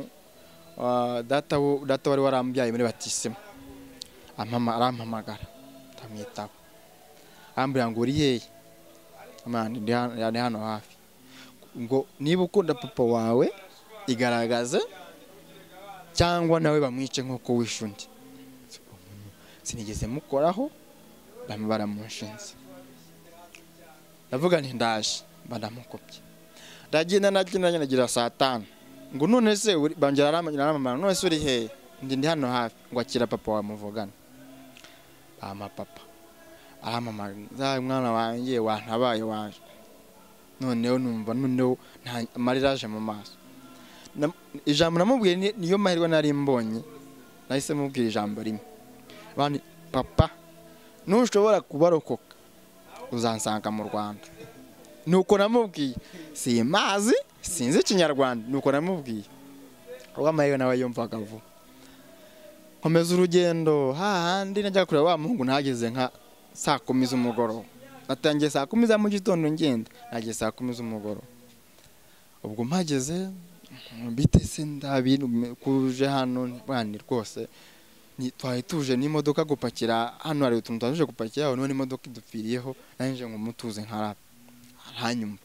ah, data wo- data wari warambyaye muri batisima ampama- arampamagara ndamwitaba arambwira ngo uri hehe Amanda, ndi hano- ndi hano hafi ngo niba ukunda papa wawe igaragaze cyangwa nawe bamwice nk'uko wishe undi sinigeze mukoraho bamwe baramushinze ndavuga nti ndaje baramukopye ndagenda nagenda nagira saa tanu ngo none se uri- bongera aramamara none se uri hehe ndi ndi hano hafi ngo akira papa wawe muvugana ama papa aramamara za mwana wanjye wantabaye waje noneho numva noneho nta- amarira aje mu maso Nam- ijambo namubwiye ni- niyo mahirwe nari mbonye nahise mubwira ijambo rimwe bandi papa ntushobora kubarokoka uzansanga mu rwanda nuko namubwiye simazi sinzi ikinyarwanda nuko namubwiye uwamahirwe nawe yumvaga vuba nkomeza urugendo hahandi najya kureba wa muhungu nahageze nka saa kumi z'umugoroba natangiye saa kumi za mu gitondo ngenda nageze saa kumi z'umugoroba ubwo mpageze bitese ndabikuje hano bwani rwose ni- twari tuje n'imodoka gupakira hano hari utuntu twaje gupakira aho none imodoka idupfiriyeho nanjye ngo mutuze nkaraba aranyumva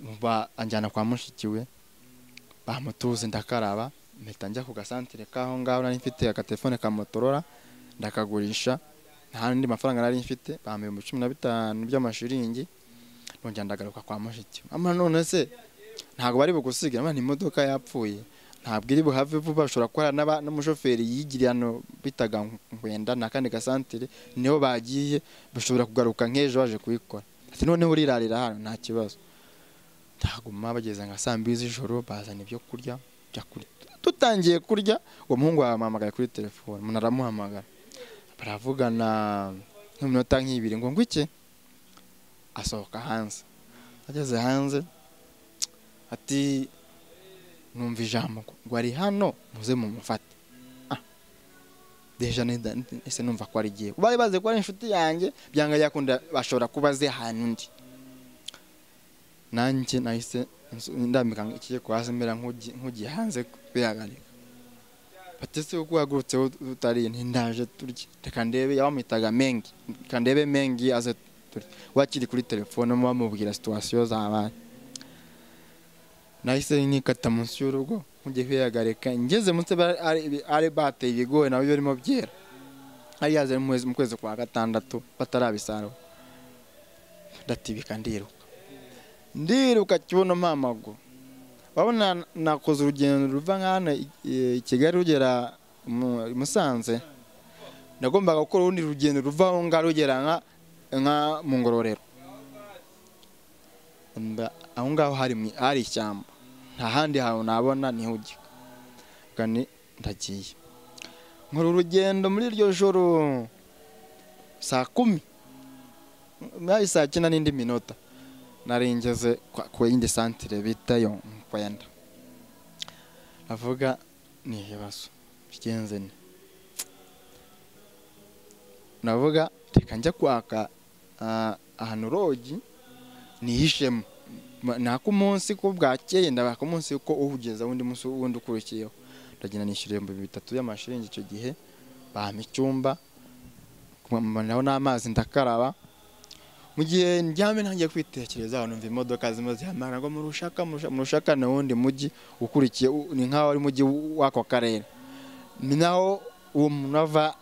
Umva anjyana kwa mushiki we bamutuze ndakaraba mpita njya ku gasantere k'aho ngaho nari mfite agatelefone ka motorora ndakagurisha nta n'andi mafaranga nari mfite bampa ibihumbi cumi na bitanu by'amashiringi nongera ndagaruka kwa mushiki we ama none se ntabwo bari bugusiga niba imodoka yapfuye ntabwo iri buhave vuba bashobora kuba n'aba- n'umushoferi yigiriye hano bitaga nkwenda ni akandi gasantere niho bagiye bashobora kugaruka nk'ejo baje kubikora ati noneho urirarira hano nta kibazo ndaguma bageze nka saa mbiri z'ijoro bazana ibyo kurya tujya kurya dutangiye kurya uwo muhungu wamuhamagaye kuri telefone umuntu aramuhamagara baravugana nk'iminota nk'ibiri ngo iki asohoka hanze ageze hanze ati numva ijambo ngo ari hano muze mumufate deja ese numva ko arigiye bari bazi ko ari inshuti yanjye byanga yakunda bashobora kuba azi ahantu undi nanjye nahise ndambika ikiyeko hasi mbera nk'ugiye hanze bihagarika batese uko uhagurutse utariye ntindaje turya reka ndebe yawamwitaga mengi reka ndebe mengi aze turya wakiri kuri telefone muba mubwira situwasiyo zabaye nahise nikata munsi y'urugo nkugiye kwihagarika ngeze munsi ari bateye ibigori nabyo birimo byera ari yaze mu kwezi kwa gatandatu batarabisarura ndatibika ndiruka ndiruka kibuno mpamaguru wabona nakoze urugendo ruva nk'ahano i kigali rugera i musanze nagombaga gukora urundi rugendo ruva aho ngaho rugera nka mu ngororero aho ngaho hari ishyamba nta handi hantu nabona ntihugika ndagiye nkora urugendo muri iryo joro saa kumi saa cyenda n'indi minota narengeze ku yindi santire bita yo kwenda avuga ni ibibazo bigenze ni navuga reka njya kwaka ahantu rogi nihishemo nako umunsi ko bwakeye ndabaka umunsi ko uhugeza undi munsi wundi ukurikiyeho ndagenda nishyura ibihumbi bitatu by'amashiringi icyo gihe bampa icyumba kumanaho n'amazi ndakaraba mu gihe njyame ntangiye kwitekerezaho numva imodoka zimwe zihamara ngo murushaka murushaka ni wundi mujyi ukurikiye ni nk'aho ari mujyi w'ako karere ni naho uwo muntu ava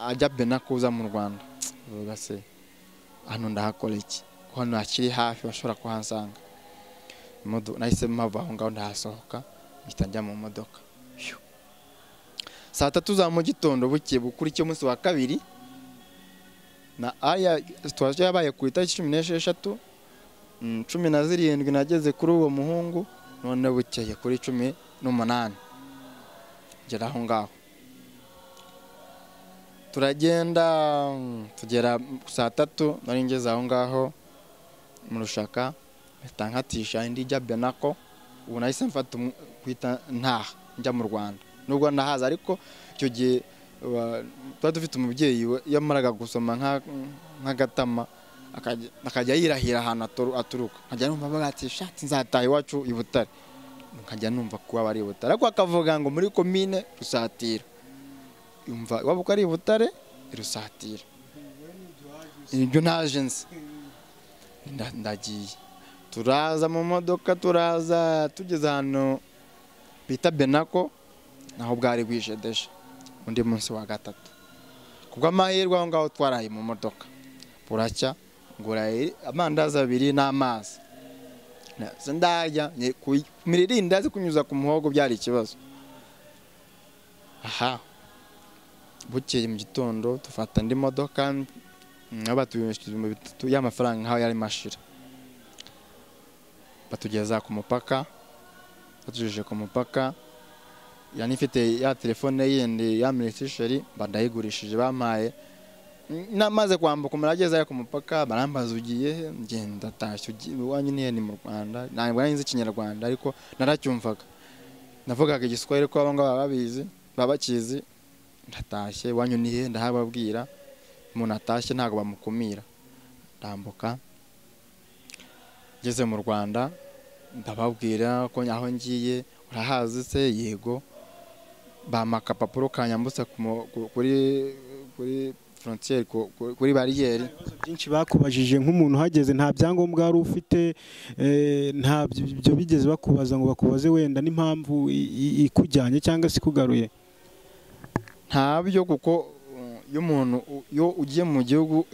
ajya bena kuza mu rwanda uvuga se hano ndahakora iki ko hano hakiri hafi bashobora kuhasanga nahise mpava aho ngaho ndahasohoka mpita njya mu modoka saa tatu za mu gitondo buke bukurikiye umunsi wa kabiri na aya situwasiyo yabaye ku itariki cumi n'esheshatu cumi na zirindwi nageze kuri uwo muhungu none bukeye kuri cumi n'umunani ngera aho ngaho turagenda tugera saa tatu nari ngeze aho ngaho mu rushaka mpita nkatisha indi ijya benako ubu nahise mfata kwita ntaha njya mu rwanda nubwo nahaza ariko icyo gihe tuba dufite umubyeyi yamaraga gusoma nk'agatama akajya yirahira ahantu aturuka nkajya numva avuga ati shati nzataha iwacu i butare nkajya numva ko waba ari i butare ariko akavuga ngo muri komine rusatira yumva waba uko ari i butare rusatira ibyo ntaje nzi ndagiye turaza mu modoka turaza tugeze ahantu bita benako naho bwari bwijedeshe undi munsi wa gatatu kubw'amahirwe aho ngaho twaraye mu modoka buracya ngura amandazi abiri n'amazi ndajya mirira indazi kunyuza ku muhogo byari ikibazo aha bukeye mu gitondo dufata indi modoka nkaba tuyishyura ibihumbi bitatu y'amafaranga nk'aho yari mashira batugeza ku mupaka batugejeje ku mupaka yani ifite ya telefone yindi ya minisitiri mba ndayigurishije bampaye namaze kwambuka umuntu ageze ku mupaka barambaza ugiye ngenda atashye iwanyu niyo ni mu rwanda ntabwo nari nzi ikinyarwanda ariko naracyumvaga navugaga igiswahili ko abangaba baba babizi baba bakizi ndatashye iwanyu nihe ndahababwira umuntu atashye ntabwo bamukumira ndambuka ngeze mu rwanda ndababwira ko aho ngiye urahazi se yego bampa agapapuro kanyambutsa kuri frontier kuri bariyeri byinshi bakubajije nk'umuntu uhageze nta byangombwa wari ufite nta byo bigeze bakubaza ngo bakubaze wenda n'impamvu ikujyanye cyangwa se ikugaruye ntabyo kuko iyo umuntu iyo ugiye mu gihugu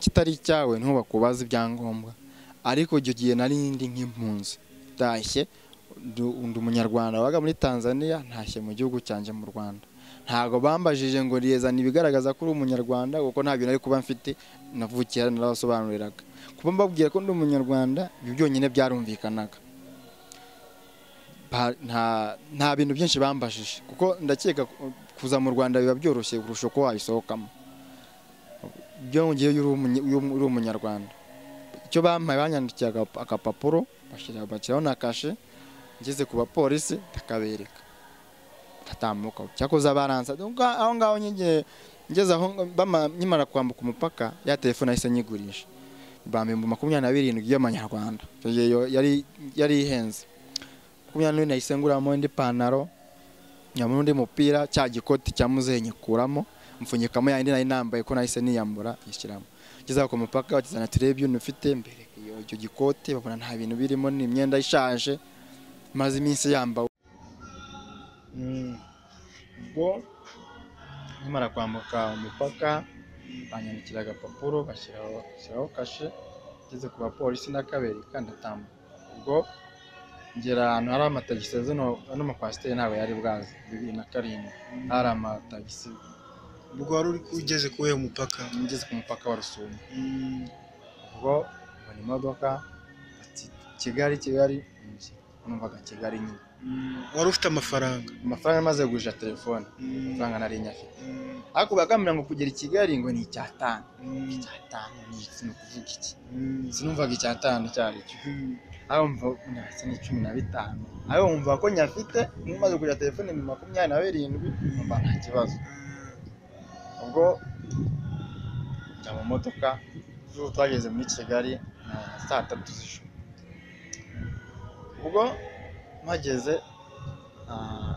kitari icyawe niho bakubaza ibyangombwa ariko icyo gihe nari indi nk'impunzi itashye ndi umunyarwanda wabaga muri tanzania ntashye mu gihugu cyanjye mu rwanda ntabwo bambajije ngo riyezane ibigaragaza ko uri umunyarwanda kuko ntabyo nari kuba mfite navukiye narabasobanuriraga kuba mbabwira ko ndi umunyarwanda ibi byonyine byarumvikanaga ba- nta nta bintu byinshi bambajije kuko ndakeka ku- kuza mu rwanda biba byoroshye kurusha uko wabisohokamo byongeye iyo uri umunye- iyo uri umunyarwanda icyo bampaye banyandikiye aga- agapapuro bashyira- bashyiraho na kashe ngeze ku bapolisi ndakabereka ndatambuka cyakoze baransa Donc, aho ngaho nyige ngeze aho bama- nkimara kwambuka umupaka ya telefone yahise nyigurisha bambimba makumyabiri na birindwi y'amanyarwanda Icyo gihe yo- yari yari ihenze makumyabiri n'ibiri nahise nguramo indi pantaro nyamura undi mupira cya gikoti cya muzehe nyikuramo mfunyikamo yayindi nari nambaye ko nahise niyambura yishyiramo ngeze aho ku mupaka bakizana turebe ibintu ufite mbere iyo- icyo gikoti babona nta bintu birimo ni imyenda ishaje maze iminsi yambawe ubwo nkimara kwambuka umupaka banyandikira agapapuro bashyiraho bashyiraho kashe ngeze ku bapolisi ndakabereka ndatambuka ubwo ngera ahantu hari amatagisi zino ano makwasiteri ntabwo yari bwazi bibiri na karindwi hari amatagisi ubwo wari ugeze kuri uwo mupaka ngeze ku mupaka wa rusumo ubwo mbona imodoka ati kigali kigali numvaga kigali nyine wari ufite amafaranga amafaranga amaze kugurisha telefone amafaranga nari nyafite ariko bagambira ngo kugera i kigali ngo ni icyatanu icyatanu ni iki ni ukuvuga iki sinumvaga icyatanu icyo ari cyo aho mva ndetse ni cumi na bitanu aho wumva ko nyafite maze kugura telefone ni makumyabiri na birindwi numva nta kibazo ubwo njya mu modoka ubu twageze muri kigali na saa tatu z'ijoro ubwo mpageze ah,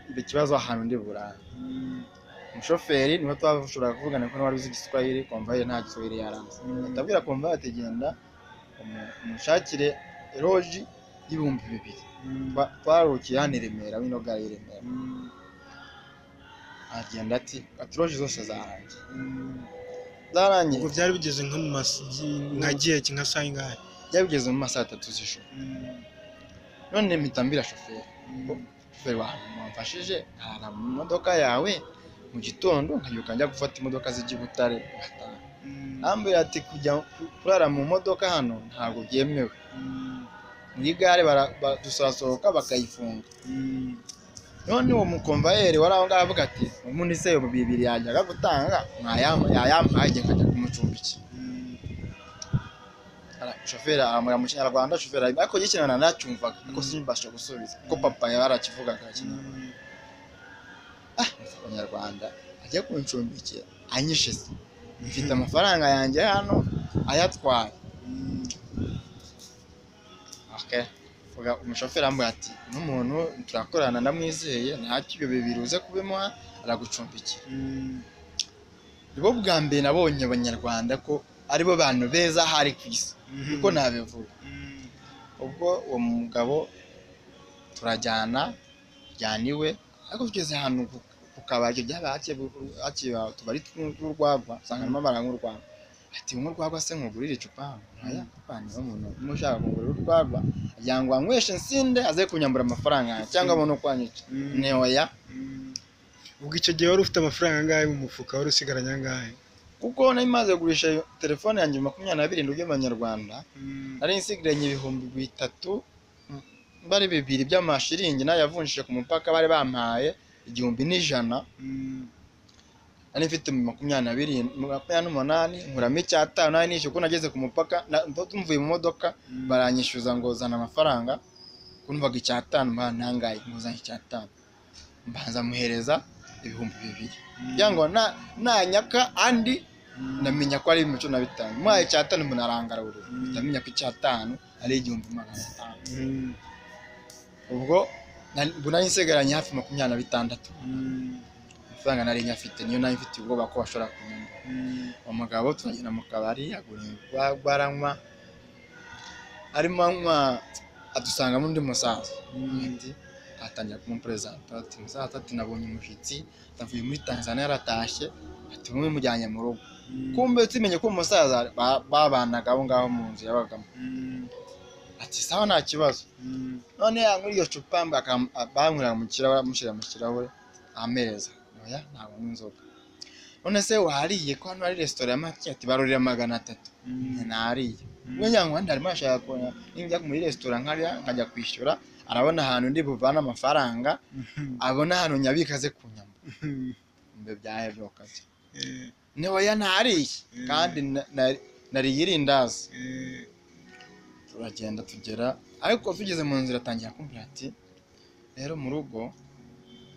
mba ikibazo ahantu ndi burara umushoferi niba twashobora kuvugana ko n'uwari uzi igiswahili komvayire nta giswahili yaranze ndabwira komvayire ati genda umu- umushakire eroji y'ibihumbi bibiri Twa- twarukiye hano i remera wino gare y'i remera agenda ati ati eroji zose zarangiye zarangiye ubwo byari bigeze nko mu masi nka gihe nka saa ingahe byari bigeze mu masaha atatu z'ijoro none mpita mbwira shoferi shoferi wawe wamfashije nkahara mu modoka yawe mu gitondo nkabyuka njya gufata imodoka zijya i butare ngataha ambwira ati kujya kurara mu modoka hano ntabwo byemewe muri gare bara- ba- dusasohoka bakayifunga none uwo mukomvayeri wari aho ngaho avuga ati ubundi se ibihumbi bibiri yanjye ajya gutanga mwayampa yayampaye njye nkajya kumucumbikira Ara- shoferi ahamura mu kinyarwanda shoferi arimo ariko gikenana nacyumvaga ariko simbasha gusubiza kuko papa yari arakivugaga ikinyarwanda ah abanyarwanda ajya kuncumbikira anyishize mfite amafaranga yanjye hano ayatwaye okay. Vuga, umushoferi ambwira ati n'umuntu turakorana ndamwizeye ntacyo ibyo bibiri uze kubimuha aragucumbikira nibo bwa mbere nabonye abanyarwanda ko aribo bantu beza hari ku isi kuko nabivuga ubwo uwo mugabo turajyana tujyana iwe ariko tugeze ahantu ku- ku kabari by'abake utubari tw'urwagwa usangamo amabara nk'urwagwa ati unywa urwagwa se nkugurire icupa aya apana umuntu umwe ushaka kugurira urwagwa agira ngo anyweshe insinde aze kunyambura amafaranga yanjye cyangwa abone uko anyica ni oya ubwo icyo gihe wari ufite amafaranga angahe mu mufuka wari usigaranye angahe kuko nari maze kugurisha telefone yanjye makumyabiri na birindwi y'amanyarwanda nari nsigaranye ibihumbi bitatu mm, bari bibiri by'amashiringi nayo yavunjije ku mupaka bari bampaye igihumbi n'ijana nari mfite makumyabiri na birindwi makumyabiri n'umunani nkuramo icyatanu nari nishyuye kuko nageze ku mupaka na- mvuye mu modoka baranyishyuza ngo zana amafaranga kumvaga icyatanu mba ntangaye nguzanye icyatanu mbanza muhereza ibihumbi bibiri kugira ngo na- nanyaka andi ndamenya ko ari imico na bitanu muhaye icyatanu mbona arangarura ndamenya ko icyatanu ari igihumbi magana atanu ubwo na- ubwo nari nsigaranye hafi makumyabiri na bitandatu amafaranga nari nyafite niyo nari mfite ubwoba ko bashobora kunyumva umugabo turagenda mu kabari agura urwagwa aranywa arimo anywa adusangamo undi musaza undi atangira kumuperezanta ati musaza ati nabonye umushyitsi avuye muri tanzania yaratashye ati mumwe mujyanye mu rugo kumbe tumenye ko umusaza ba- babanaga aho ngaho mu nzu yabagamo ati sawa nta kibazo none yanywera iryo cupa mba- akam- a- banywera mu kirahure amushyira mu kirahure ameza oya ntabwo anywa inzoga none se wariye ko hano hari resitora ya make ati barurira magana atatu nariye we nyangwa ndarimo arashaka kubona niba njya muri resitora nkariya nkajya kwishyura arabona ahantu ndi buvane amafaranga abona ahantu nyabikaze ku nyama ibyo byaheruka ntiwoya ntariye kandi na- na- nariye irindazi turagenda tugera ariko tugeze mu nzira atangira kumbwira ati rero mu rugo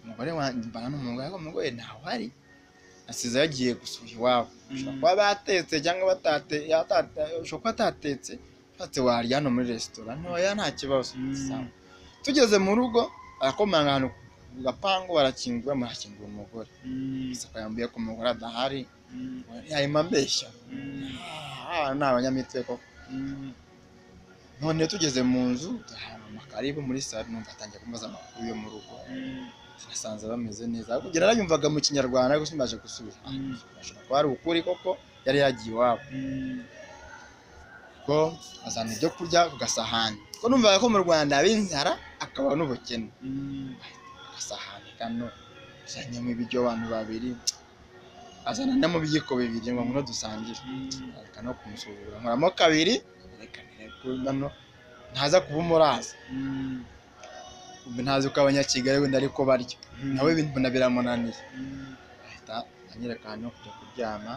umugore wanjye mbana n'umugore ariko umugore ntawuhari asize yagiye gusura iwabo ushobora kuba batetse cyangwa batate yatata- ushobora kuba atatetse ushatse warya hano muri resitora ntoya nta kibazo Mm. Sawa. tugeze mu rugo arakomanga ahantu ku gapangu barakingura murakingura umugore isaka yambuye ko umugore adahari yahima ambeshya Ah, ni abanyamitwe koko none tugeze mu nzu duhana amakaribu muri salo numva atangiye kumaza amakuru yo mu rugo nasanze bameze neza ariko kugera narayumvaga mu kinyarwanda ariko simbaje gusubira ashobora kuba ari ukuri koko yari yagiye iwabo ko azana ibyo kurya ku gasahani ko numvaga ko mu rwanda haba inzara akaba n'ubukene agasahani kano azanyemo ibiryo abantu babiri azana no mu biyiko bibiri ngo ngwino dusangire areka no kumusuzugura nkoramo kabiri reka nireke nano ntaza kuba umuraza Ubu ntazi uko abanyakigali wenda ariko barya nawe mbona biramunaniye ahita anyereka ahantu ho kujya kuryama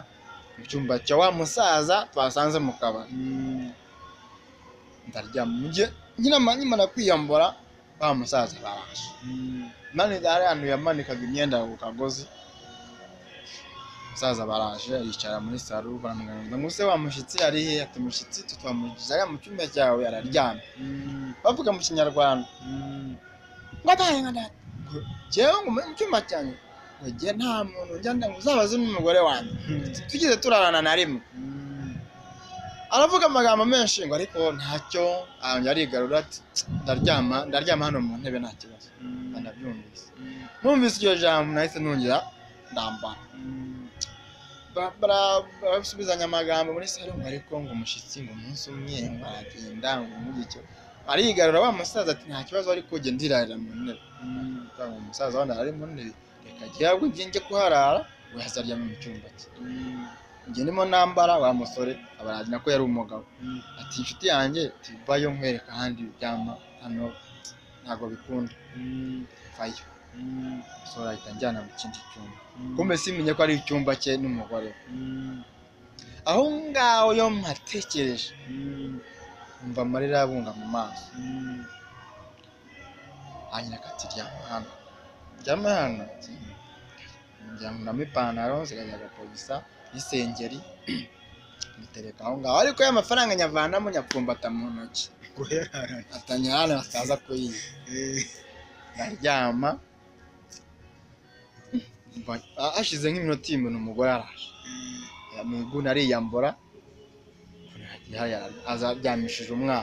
mu cyumba cya wa musaza twasanze mu kabari ndaryama mujye nyine nkimara kwiyambura wa musaza baraje manika hari ahantu yamanikaga imyenda ku kagozi umusaza baraje aricara muri salo baramuganiriza ngo use wa mushyitsi ari he ati umushyitsi tutwamugize ariya mu cyumba cyawe araryamye bavuga mu kinyarwanda ngo atahe nka data jyewe ngo mu cyumba cyanjye ngo jye nta muntu njya nda ngo uzabaze n'umugore wanjye tugeze turarana na rimwe aravuga amagambo menshi ngo ariko ntacyo arongera arigarura ati ndaryama ndaryama hano mu ntebe nta kibazo banabyumvise numvise iryo jambo nahise nongera ndambara Ba- bara- barasubizanya amagambo muri salo ngo ariko ngo umushyitsi ngo umunsi umwe ngo aragenda ngo muri icyo arigarura wa musaza ati nta kibazo ariko jye ndirarira mu ntebe Kugira ngo umusaza wenda ari mu ntebe reka jya ahubwo njye njye kuharara we azaryama mu cyumba cye njye ndimo nambara wa musore abaragina ko yari umugabo ati inshuti yanjye tuvayo nkwereka ahandi uryama hano ntabwo bikunda vayo umusore ahita anjyana mu kindi cyumba kumbe simenye ko ari icyumba cye n'umugore we aho ngaho yo mpatekereje umva amarira abunga mu maso hanyuma akati ryama hano ryama hano ati njyankuramo ipantaro zikajya agapolisa n'isengeri mbitereka aho ngaho ariko ya mafaranga nyavanamo nyapfumbata mu ntoki atangira hano bataza kuyiba ndaryama Mva- ha- hashize nk'iminota ibintu umugore araje Ya- mu iguni ariyambura yaya- aza aryamishije umwana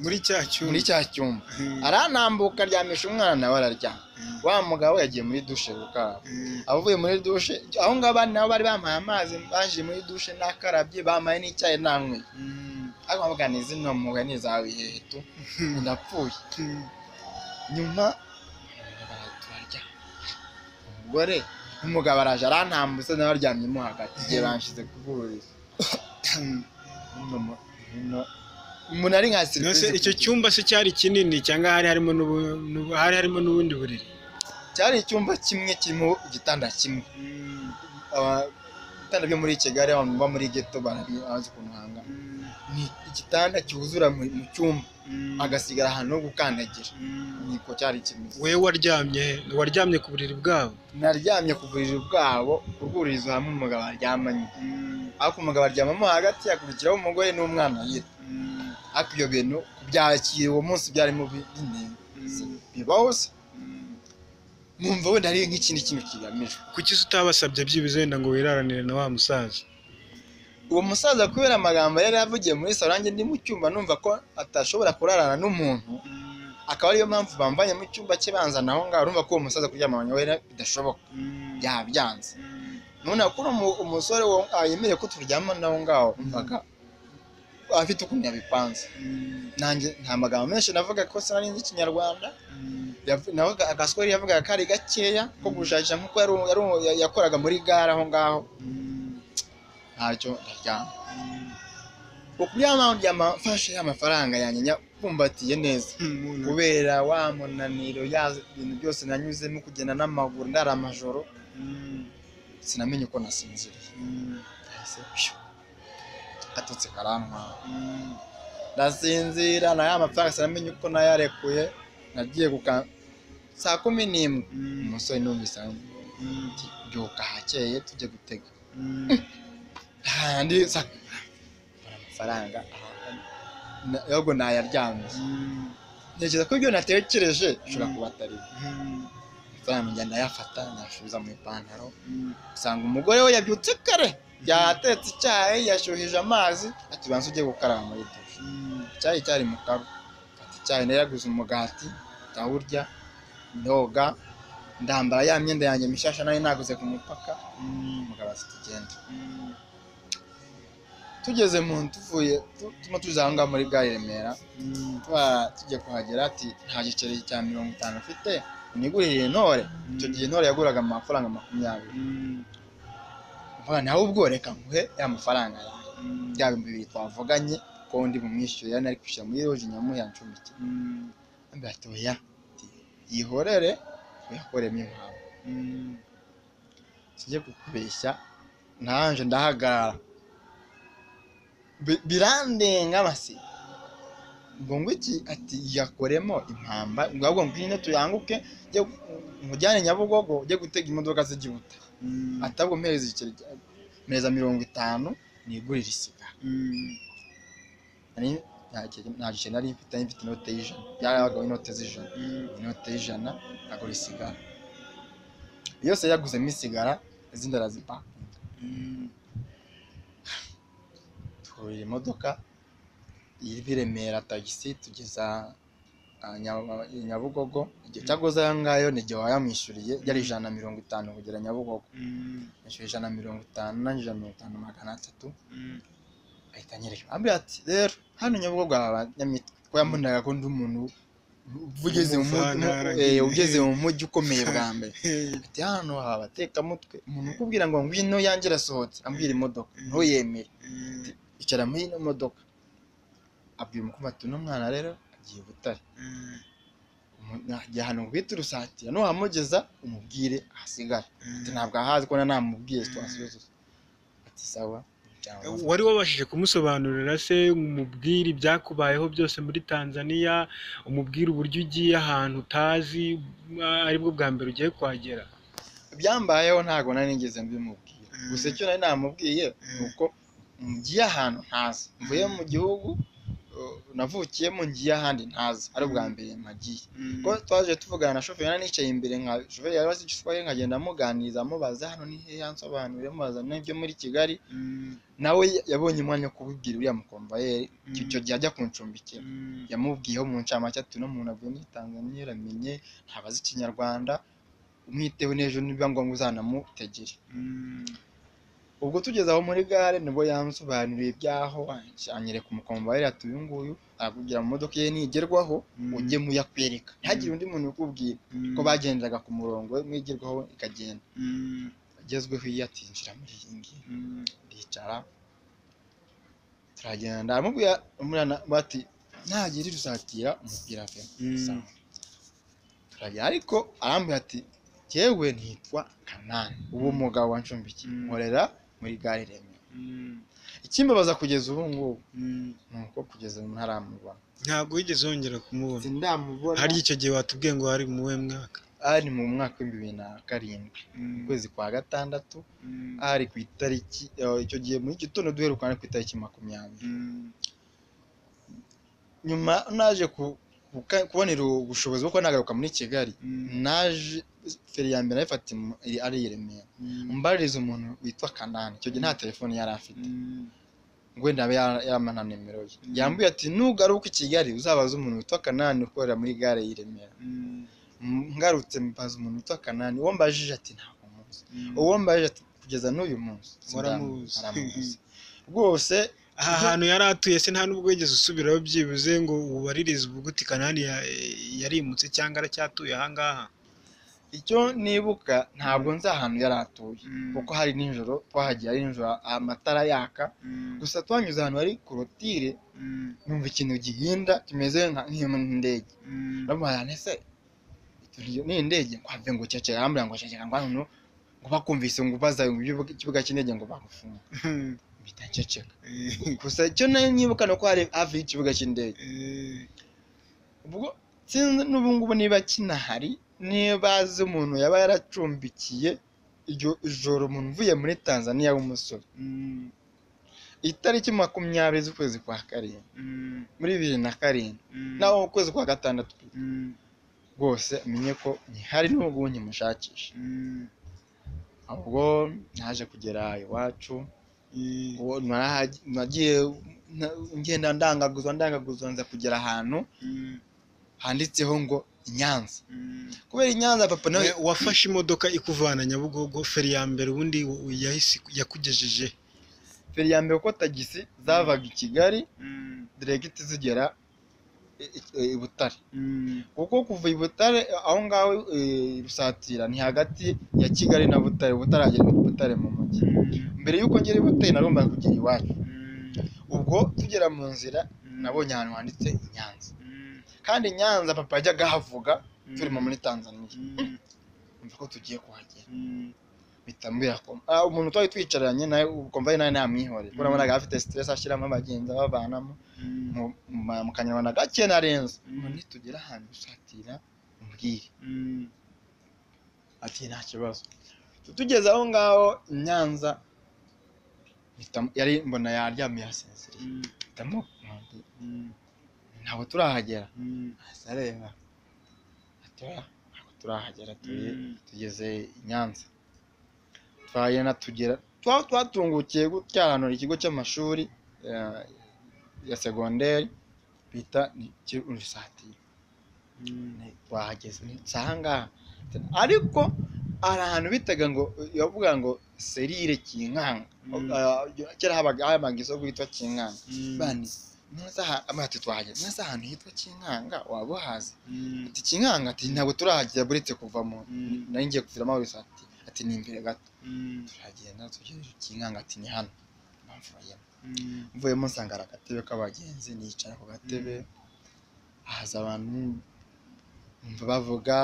muri cya cyuma muri cya cyumba aranambuka aryamisha umwana nawe araryama wa mugabo yagiye muri dushe gukaraba abavuye muri dushe aho ngaho abandi nabo bari bamaye amazi banjije muri dushe nakarabye bamaye n'icyayi nanyweye ariko bavuga ni zino mugani zawe hehe tu ndapfuye nyuma turarya umugore n'umugabo araje arantambutse nawe aryamyemo hagati igihe banshyize kuburira umuntu ari nka No se serivisi icyo cyumba se cyari kinini cyangwa hari harimo n'ubu- n'ubu- hari harimo n'ubundi buriri cyari icyumba kimwe kirimo igitanda kimwe Aba- ibitanda byo muri kigali abantu baba muri geto barabi- bazi ukuntu hangana ni igitanda cyuzura mu mu cyumba agasigara ahantu ho gukandagira niko cyari kimeze we waryamye waryamye ku buriri bwabo naryamye ku buriri bwabo urwurizo hamwe umugabo aryamanye ariko umugabo aryamamo hagati hakurikiraho umugore n'umwana yita ariko ibyo bintu kubyakira uwo munsi byarimo bi- binini bibaho se numva wenda ari nk'ikindi kintu kigamijwe kuki se utabasabye byibuze wenda ngo wiraranire na wa musaza uwo musaza kubera amagambo yari yavugiye muri salo nanjye ndi mu cyumba numva ko atashobora kurarana n'umuntu akaba ariyo mpamvu bamvanye mu cyumba cye banzana aho ngaho urumva ko uwo musaza kuryamanya we bidashoboka yabyanze none ko uno umusore wo- ah, yemereye ko turyamana aho ngaho umvaga afite ukuntu yabipanze nanjye nta magambo menshi navuga ko sinari nzi ikinyarwanda Yav- nawe aga- agaswari yavugaga kari gakeya ko gushakisha nk'uko yari- yari umu- ya- yakoraga muri gare aho ngaho ntacyo ndaryama ukubya mpamvu yamafashe amafaranga yanjye nyabumbatiye neza kubera wa munaniro ya bintu byose nanyuzemo kugenda n'amaguru ndara amajoro sinamenye uko nasinziriye yahise pshu, atutse karantwara ndasinzira na ya mafaranga sinamenye uko nayarekuye nagiye guka saa kumi n'imwe umusore numvise ati, byuka hakeye tujye gutega hahandi sa- mbona amafaranga ahandi. Na- ahubwo nayaryamiye ntekereza ko ibyo natekereje bishobora kuba atari byo amafaranga njya ndayafata nyasubiza mu ipantaro usanga umugore we yabyutse kare yatetse icyayi yashyuhije amazi ati banza ujye gukaraba muri dushe icyayi cyari mu kago mfata icyayi naraguze umugati ndawurya ndoga ndambara ya myenda yanjye mishasha nari naguze ku mupaka umugabo ati tugende tugeze mu tuvuye tu- tuno tuza aho ngaho muri gare i remera twa- tujya kuhagera ati nta giceri cya mirongo itanu afite unigurire intore icyo gihe intore yaguraga amafaranga makumyabiri mvuga nawe ubwo reka nguhe ya mafaranga yawe bya bihumbi bibiri twavuganye ko ndi bumwishyure yari ari kwishyura muri roje nyamuhe yancumbike ambwira ati oya Ati, yihorere uyakoremo impamvu sijye kukubeshya nanje ndahagarara Bi- birandenga basi ngo ngwiki ati yakoremo impamba ngo ahubwo ngwino tuyanguke njye mujyane nyabugogo ujye gutega imodoka z'igihuta atabwo mpereza igiceri cya- mpereza mirongo itanu nigurire isiga nari nta giceri- nta giceri nari mfite nari mfite inote y'ijana byarabagaho inote z'ijana inote y'ijana agura isigara yose yaguzemo isigara izindi arazipakinga twurira imodoka iva i Remera tagisi tugeza ah, Nya- nyabugogo igihe cyaguze ayo ngayo ni igihe wayamwishyuriye yari ijana na mirongo itanu kugera nyabugogo yishyura ijana na mirongo itanu nanjye ijana na mirongo itanu magana atatu ahita anyereka ambwira ati rero hano nyabugogo hari abanyamitwe ko yamunaga ko ndi umuntu ugeze mu mu- Umuvantara eh, nyine. ugeze mu mujyi ukomeye bwa mbere ati hano hari abatekamutwe umuntu ukubwira ngo ngwino yanjye irasohotse ambwira imodoka ntuyemere icara muri ino modoka abwira umukobwa ati uno mwana rero agiye butare Umu- najya hano ngo uhite urusatira nuhamugeza umubwire ahasigare ati ntabwo ahazi ko namubwiye twasubiza ati sawa cyangwa wari wabashije kumusobanurira se umubwire ibyakubayeho byose muri tanzania umubwire uburyo ugiye ahantu utazi ah, aribwo bwa mbere ugiye kuhagera ibyambayeho ntabwo nari nigeze mbimubwira gusa icyo nari namubwiye ni uko ngiye ahantu ntazi mvuye mu gihugu uh, navukiyemo ngiye ahandi ntazi ari ubwa mbere mpagiye ko twaje tuvugana na shoferi nari nicaye imbere nka shoferi yari azi ishusho ye nkagenda amuganiriza amubaza hano ni hehe ansobanurire amubaza n'ibyo muri kigali nawe yabonye umwanya wo kubibwira uriya mukomvayeri icyo icyo gihe ajya kuncumbikira yamubwiyeho mu ncamake ati uno muntu avuye muri tanzaniya yaramenye ntabazi ikinyarwanda umwiteho n'ejo nibiba ngombwa uzanamutegere ubwo tugeze aho muri gare nibwo yansobanuriye iby'aho anyereka umukomvayeri ati uyu nguyu arakugira mu modoka ye nigerwaho ujye muyakwereka ntihagire undi muntu ukubwira ko bagenderaga ku murongo we mwigerwaho ikagenda agezweho iyo atinjira muri iyi ngiyi ndicara turagenda aramubwira umwana bati ntagira irusatira umupira pe Sawa. turagenda ariko arambwira ati jyewe ntitwa kanani uwo mugabo wancumbikiye Mm. nkorera muri gare remera ikimbabaza kugeza ubu ngubu ni uko kugeza ubu ntaramubona ntabwo wigeze wongera kumubona sindamubona hari icyo gihe watubwiye ngo hari mu we mwaka ari mu mwaka w'ibihumbi bibiri na karindwi mu kwezi kwa gatandatu ari ku itariki eh, icyo gihe muri gitondo duherukana ku itariki makumyabiri nyuma naje ku- kuka- kubonera ubushobozi bwo kuba nagaruka muri kigali naje feri ya mbere nayifatiye mu- i- ari i remera mbaririza umuntu witwa kanani icyo gihe nta telefone yari afite wenda abe yara- yarama nta nimero ye yambwiye ati nugaruka i kigali uzabaze umuntu witwa kanani ukorera muri gare y'i remera M- ngarutse mbaza umuntu witwa kanani uwo mbajije ati ntabwo muzi uwo mbajije ati kugeza n'uyu munsi Waramuzi. aramuzi rwose aha hantu yari atuye se nta n'ubwo wigeze usubiraho byibuze ngo ubaririze uvuguti kanani ya- yarimutse cyangwa aracyatuye aha ngaha icyo nibuka ntabwo nzi ahantu yari atuye kuko hari nijoro twahagiye ari nijoro amatara yaka gusa twanyuze ahantu hari korotire numva ikintu gihinda kimeze nka- nk'indege ndamubaye ese uyu ni indege kwabye ngo ceceka arambwira ngo ceceka ngo hano ngo bakumvise ngo ubaza mu bibuga- ikibuga cy'indege ngo bagufunge mpita nceceka gusa icyo nari nyibuka ni uko hari hafi y'ikibuga cy'indege ubwo sinzi n'ubu ngubu niba kinahari niba azi umuntu yaba yaracumbikiye iryo joro umuntu uvuye muri tanzaniya w'umusore itariki makumyabiri z'ukwezi kwa karindwi muri bibiri na karindwi naho ukwezi kwa gatandatu rwose amenye ko ntihari n'ubwo ubu nkimushakisha ubwo naje kugera iwacu uwo narahagiye- nagiye na- ngenda ndangaguzwa ndangaguzwa nza kugera ahantu handitseho ngo i Nyanza kubera i Nyanza papa nawe Nawe wafashe imodoka ikuvana nyabugogo feri ya mbere ubundi u- yahise yakugejeje feri ya mbere uko tagisi zavaga i Kigali diregiti zigera i- i i Butare kuko kuva i Butare aho ngaho i Rusatira ni hagati ya Kigali na Butare butaragera i Butare mu mujyi mbere y'uko ngera i Butare narumva kugera iwacu ubwo tugera mu nzira nabonye ahantu handitse i Nyanza kandi i Nyanza papa yajyaga ahavuga turimo muri Tanzania mva ko tugiye kuhagera bitambwira ko ah, umuntu twari twicaranye nawe ukumva ari nawe namwihorera kuko nabonaga afite stress ashyiramo abagenzi abavanamo mu- mu ma- mu kanyarwanda gake narenze nitugera ahantu gusatira umbwire ati nta kibazo tugeze aho ngaho i Nyanza mpita- yari mbona yaryamye yasinziriye hitamo ntabwo turahagera ahise areba ati oya ntabwo turahagera turi tugeze i Nyanza twagenda tugera twa- twatungukiye gutyaranura ikigo cy'amashuri eh, ya segonderi bita unisatira twahageze si ahangaha ariko hari ahantu bitaga ngo bavuga ngo serire kinkanga Eh, kera habaga habaga isoko yitwa kinkanga bani ntuzi aha- amati twahageze ntuzi ahantu hitwa kinkanga waba uhazi ati kinkanga ati ntabwo turahagera buretse kuva mu nari ngiye kuviramo wese ati ati ni imbere gato turagenda tugejeje kinkanga ati ni hano bamvuyemo mvuyemo nsanga hari agatebe k'abagenzi nicara ku gatebe haza abantu numva bavuga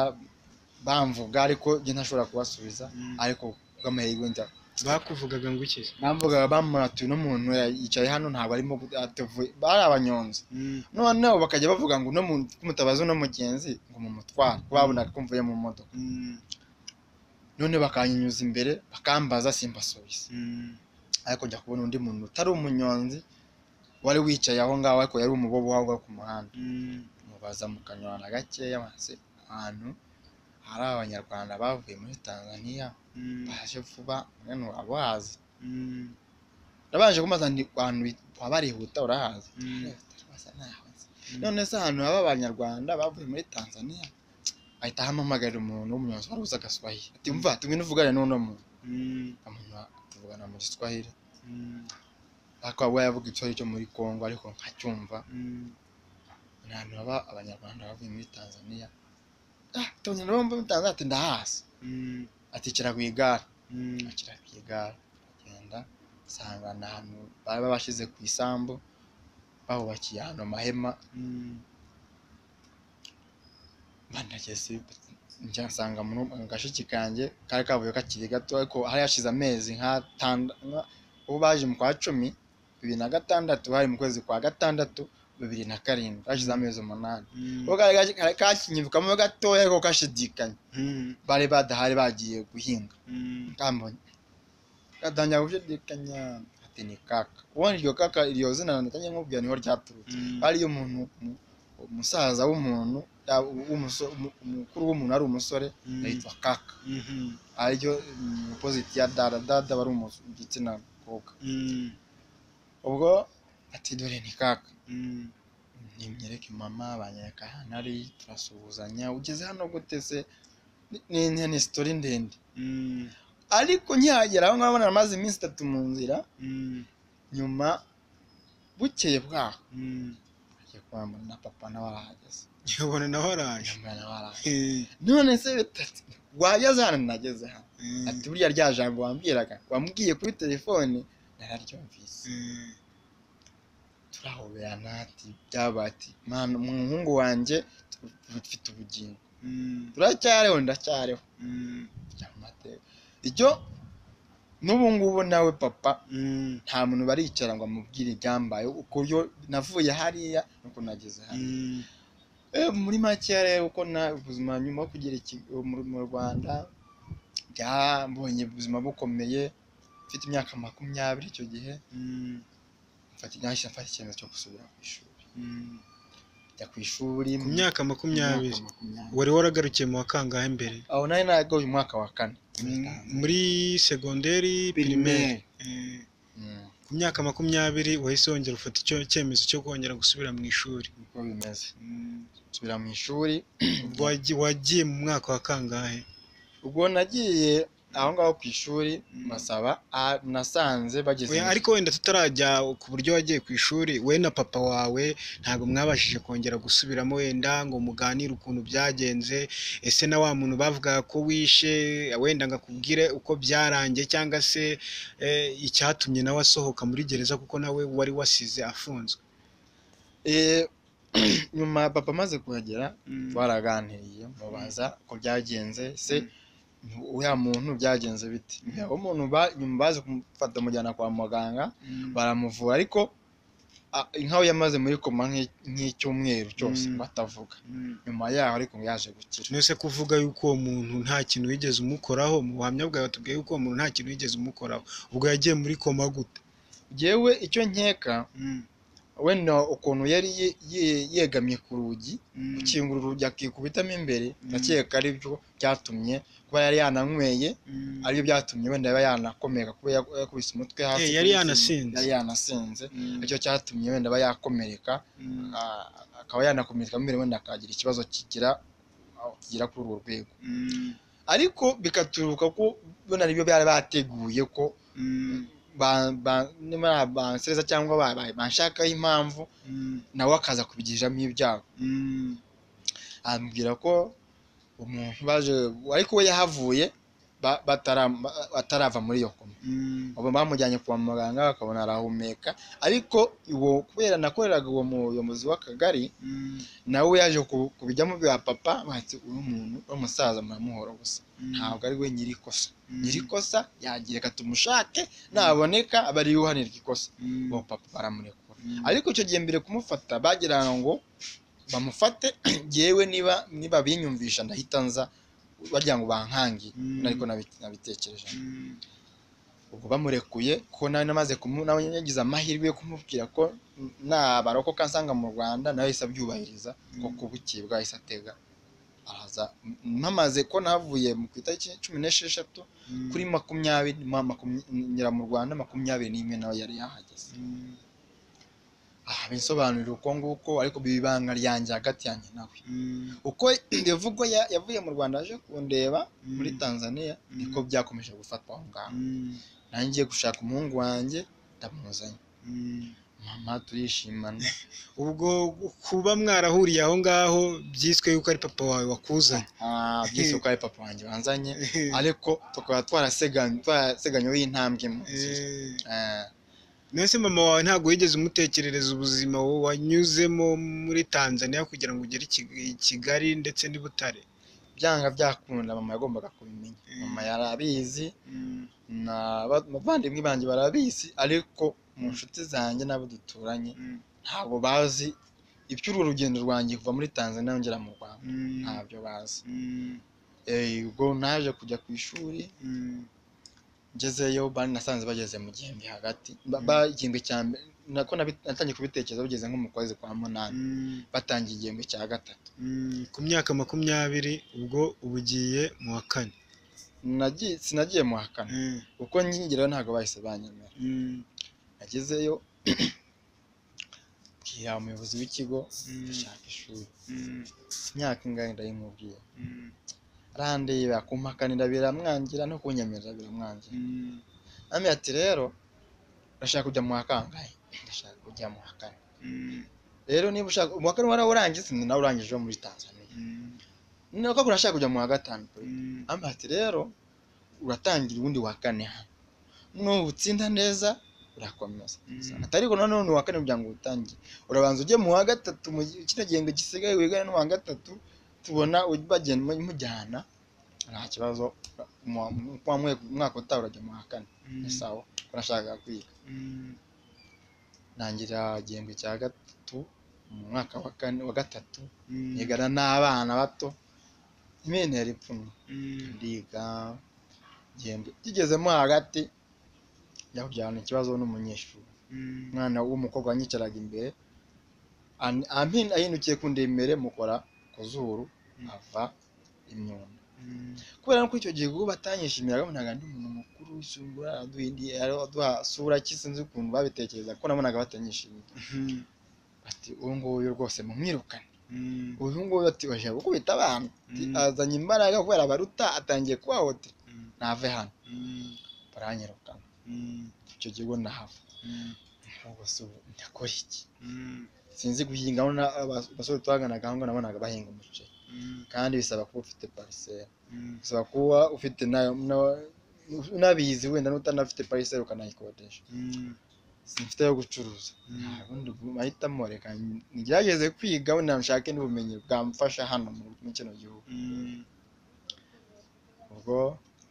bamvuga ariko njye ntashobora kubasubiza ariko bw'amahirwe njya bakuvugaga ngo iki bamvugaga bamuratuye uno muntu yicaye hano ntabwo arimo gu- atavuye bari abanyonzi noneho bakajya bavuga ngo uno muntu mutabaze uno mugenzi ngo mumutware kuko babonaga ko mvuye mu modoka none bakanyinyuza imbere bakambaza simbasubize ariko njya kubona undi muntu utari umunyonzi wari wicaye aho ngaho ariko yari umubobo waho ngaho ku muhanda mubaza mu kanyarwanda gakeya maze ahantu hari abanyarwanda bavuye muri tanzaniya baje vuba mwene waba uhazi nabanje kumaza ndi ahantu baba barihuta urahazi Basa naho nzi. none se ahantu haba abanyarwanda bavuye muri tanzaniya ahita ahamamagarira umuntu w'umunyonzi wari uzi agaswahili ati mva tumwe nuvugane n'uno muntu umuntu tuvugana mu giswahili ariko we yavuga igiswahili cyo muri kongo ariko nkacyumva ni ahantu haba abanyarwanda bavuye muri tanzaniya ah abanyarwanda bavuye muri tanzaniya ati ndahasi ati kira ku igare akira ku igare agenda asanga ni ahantu baba bashyize ku isambu bahubakiye ahantu amahema banageze njya nsanga mu gashiki kanjye kari kavuye kakiri gato ariko hari hashize amezi nk'atanda nka- ubu baje mu kwa cumi bibiri na gatandatu bari mu kwezi kwa gatandatu bibiri na karindwi hashize amezi umunani ubwo kari kari- kari kakinyirukamo gatoya ariko kashidikanya bari badahari bagiye guhinga kambonye katangira gushidikanya ati ni kaka ubundi iryo kaka iryo zina natangiye nkubwira niho ryaturutse ariyo umuntu umu- umusaza w'umuntu ya- w'umuso- umu- umukuru w'umuntu ari umusore yitwa kaka ariryo mm, opposite ya dada dada wari umu- igitsina kobwa ubwo ati dore ni kaka nimwereke mama banyereka ahantu ari turasuhuzanya ugeze hano gute se Ni- ni ni- ni sitori ndende ariko nkihagera aho ngaho namaze iminsi itatu mu nzira nyuma bukeye bwaho ngiye kubona na papa nawe arahageze ubona nawe araje yambaye nawe arahageze Eh, none se bitatu wageze hano nageze hano eh, ati burya rya jambo wambwiraga wambwiye kuri telefone nararyumvise eh, turahoberana ati byabaye ati mwana umuhungu wanjye tu- dufite ubugingo mm, turacyariho ndacyariho mm, bya mu mateka icyo n'ubu ngubu nawe papa mm, nta muntu baricara ngo amubwire ibyambaye uburyo navuye hariya nuko nageze hano mm, Eh, muri make rero uko na ubuzima nyuma yo kugera iki- mu- mu rwanda byambonye ubuzima bukomeye mfite imyaka makumyabiri icyo gihe mm, mfata nahise mfata icyemezo cyo gusubira ku ishuri mm. njya ku ishuri ku myaka makumyabiri makumyabiri wari waragarukiye mu wa kangahe mbere aho nari nagawe umwaka wa kane M- muri segonderi Primaire. pirimeri Eh, Mm, ku myaka makumyabiri wahise wongera ufata icyo cyemezo cyo kongera gusubira mu ishuri niko bimeze Mm, nsubira mu ishuri wagi- wagiye mu mwaka wa kangahe ubwo nagiye aho ngaho ku ishuri Mm. basaba ah, nasanze bageze Oya, mu ariko wenda tutarajya ku buryo wagiye ku ishuri we na papa wawe ntabwo mwabashije kongera gusubiramo wenda ngo muganire ukuntu byagenze ese na wa muntu bavugaga ko wishe wenda ngo akubwire uko byarangiye cyangwa se eh, icyatumye nawe asohoka muri gereza kuko nawe wari wasize afunzwe Eh, nyuma papa amaze kuhagera twaraganiriye mubaza uko byagenze se uriya muntu byagenze bite aho umuntu ba- nyuma baje kumufata mujyana kwa muganga baramuvura ariko a- nkaho yamaze muri koma nk'i- nk'icyumweru cyose Mm. batavuga nyuma yaho ariko yaje gukira nose kuvuga yuko uwo muntu nta kintu wigeze umukoraho mu buhamya bwawe batubwiye yuko uwo muntu nta kintu wigeze umukoraho ubwo yagiye muri koma gute yewe icyo nkeka wenda ukuntu yari ye- ye- yegamye ku rugi gukingura urugi akikubitamo imbere Mm. ndakeka aribyo byatumye kuba yari yananyweye Mm. aribyo byatumye wenda yaba yanakomeka kuba yak- yakubise umutwe hasi Eh, ku yari isima. yanasinze. yari yanasinze Mm. nicyo cyatumye wenda aba yakomereka Mm. a- akaba yanakomereka mbere wenda akagira ikibazo kigira aho kigira kuri urwo rwego Mm. ariko bikaturuka ko bona aribyo bari bateguye ko Mm. ba- ba- niba bansereza cyangwa ba- ba- banshakaho impamvu Mm. nawe akaza kubigiriramo ibyago Mm. ambwira ko umuntu baje ariko we yahavuye ba- batara- ba- batarava muri iyo koma Mm. ubu bamujyanye kwa muganga bakabona arahumeka ariko uwo kubera nakoreraga uwo muyobozi w'akagari Mm. nawe yaje ku- kubijyamo bya papa bati uyu muntu w'umusaza muramuhora gusa ntabwo ari we nyirikosa Mm. nyirikosa yagiye reka tumushake naboneka aba ariwe uhanirwa ikosa Mm. uwo papa baramurekura Mm. ariko icyo gihe mbere kumufata bagira ngo bamufate yewe niba niba binyumvisha ndahita nza bagira ngo bankangiye Mm. ariko nabi- nabitekereje Mm. ubwo bamurekuye ko nawe namaze kumu nawe yagize amahirwe yo kumubwira ko nabarokoka nsanga mu rwanda nawe yahise abyubahiriza ko Mm. kubukibwa yahise atega araza mpamaze ko navuye mu ku itariki cumi n'esheshatu Mm. kuri makumyabiri ma- makumya- ngera mu rwanda makumyabiri n'imwe nawe yari yahageze Mm. aha binsobanurira uko nguko ariko biba ibanga ryanjye hagati yanjye nawe Mm. uko bivugwa ya- yavuye mu rwanda aje kundeba muri tanzania niko byakomeje gufatwa aho ngaho Mm. nanjye gushaka umuhungu wanjye ndamuzanye Mm. mama turishimana ubwo kuba mwarahuriye aho ngaho byiswe yuko ari papa wawe wakuzanye Ah, byose uko ari papa wanjye wanzanye ariko tukaba twaraseganye twaraseganyeho y'intambwe mu nzira Eh. Eh, nese mama wawe ntabwo wigeze umutekerereza ubuzima wowe wanyuzemo muri tanzania kugira ngo ugere i Kig- i kigali ndetse n'i butare byanga byakunda mama yagombaga kubimenya Mm. mama yari abizi n'abavandimwe banjye barabizi ariko mu nshuti zanjye n'abo duturanye Mm. ntabwo bazi iby'urwo rugendo rwanjye kuva muri tanzania ngera mu rwanda Mm. ntabyo bazi Mm. Eh, ubwo naje kujya ku ishuri Mm. ngezeyo bari nasanze bageze mu gihembwe hagati Ba- Mm. ba- igihembwe cya mbere nako nabi- natangiye kubitekereza bigeze nko mu kwezi kwa munani Mm. batangiye igihembwe cya gatatu Mm, ku myaka makumyabiri ubwo uba ugiye mu wa kane Nagiye- sinagiye mu wa kane Mm, kuko nkigerayo ntabwo bahise banyemera mm, nagezeyo bwira umuyobozi w'ikigo Mm. gushaka ishuri mm, imyaka ingahe ndayimubwiye mm, arandeba kumpakanira biramwangira no kunyemerera biramwangira mm, amwe ati rero urashaka kujya mu wa kangahe ndashaka kujya mu wa kane mm, rero niba ushaka mu wa kane warawurangiza nawe urangije wo muri tanzania Mm, nuko urashaka kujya mu wa gatanu mm, amba ati rero uratangira ubundi wa kane hano nubutsinda neza urakomeza Mm. atari ko noneho ni uwa kane kugira ngo utangire urabanza ujye mu wa gatatu mu gi- kino gihembwe gisigaye wigane n'uwa gatatu tubona bagenda mujyana nta kibazo mu wa- mu- mu mwe- umwaka utaha urajya mu wa kane mm, ni sawa urashaka kwiga mm, ntangira igihembwe cya gatatu mu mwaka wa kane wa gatatu mm, nigana n'abana bato imene yari ipfunwe mm, ndiga igihembwe kigezemo hagati yahurirana ikibazo n'umunyeshuri mm, umwana w'umukobwa wanyicaraga imbere an- ampi- ahindukiye kundeba imbere mukora ku zuru Mm. ava imyunda mm, kubera ko icyo gihe ubwo batanyishimiraga nabonaga ndi umuntu mukuru usungura aduha indi aduha sura ki sinzi ukuntu babitekereza kuko nabonaga batanyishimiye mhm, bati uyu nguyu rwose mumwirukane mm, uyu nguyu ati oje gukubita abana Ati, Mm. azanye imbaraga kubera abaruta atangiye kubahotera mm, nave hano mm, baranyirukana mm, icyo gihe ubwo nahava mm, ubuse ubu ndakora iki mm, sinzi guhinga aho na- abas- abasore twahanganaga aho ngaho nabonaga bahinga umuceri mm, kandi bisaba kuba ufite pariseri mm, bisaba kuba ufite nayo na- unabizi wenda n'utanafite pariseri ukanayikodesha mm, simfite yo gucuruza mm. nta bundi bu- mahitamo reka ngerageze kwiga wenda nshake n'ubumenyi bwamfasha hano mu mu kino gihugu Mm, ubwo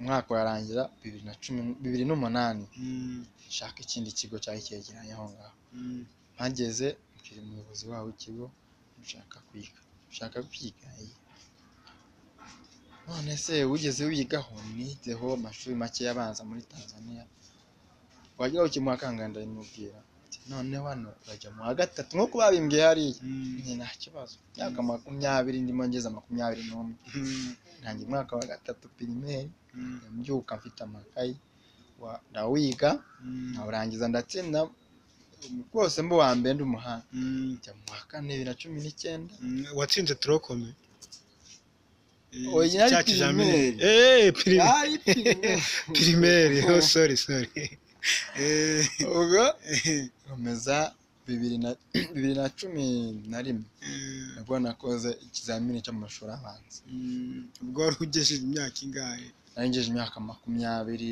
umwaka urarangira bibiri na cumi bibiri n'umunani mm, nshaka ikindi kigo cyari cyegeranye aho ngaho mm, mpageze mbwira umuyobozi wabo w'ikigo nshaka kwiga nshaka kwiga iyi." none se wigeze wigaho nizeho amashuri make abanza muri tanzania wajya ukimuha akanganda ndabimubwira ati, none hano urajya mu wa gatatu nk'uko babimbwiye hariya mm, ni nta kibazo myaka makumyabiri ndimo ngeze makumyabiri n'umwe mm, ntangiye umwaka wa gatatu pirimeri mm, mbyuka mfite amakayi wa- ndawiga mm, nkawurangiza ndatsinda rwose mba uwa mbere ndi umuhanga mm. njya mu wa kane bibiri na cumi n'icyenda Mm, watsinze turokome Eh, Oya, yari cya kijambere. pirimeri. Eh, pirimeri. Ari pirimeri. pirimeri oh sorry sorry Eh, ubwo komeza bibiri na bibiri na cumi na rimwe eh, nabwo nakoze ikizamini cy'amashuri abanza mm, ubwo wari ugejeje imyaka ingahe narengeje imyaka makumyabiri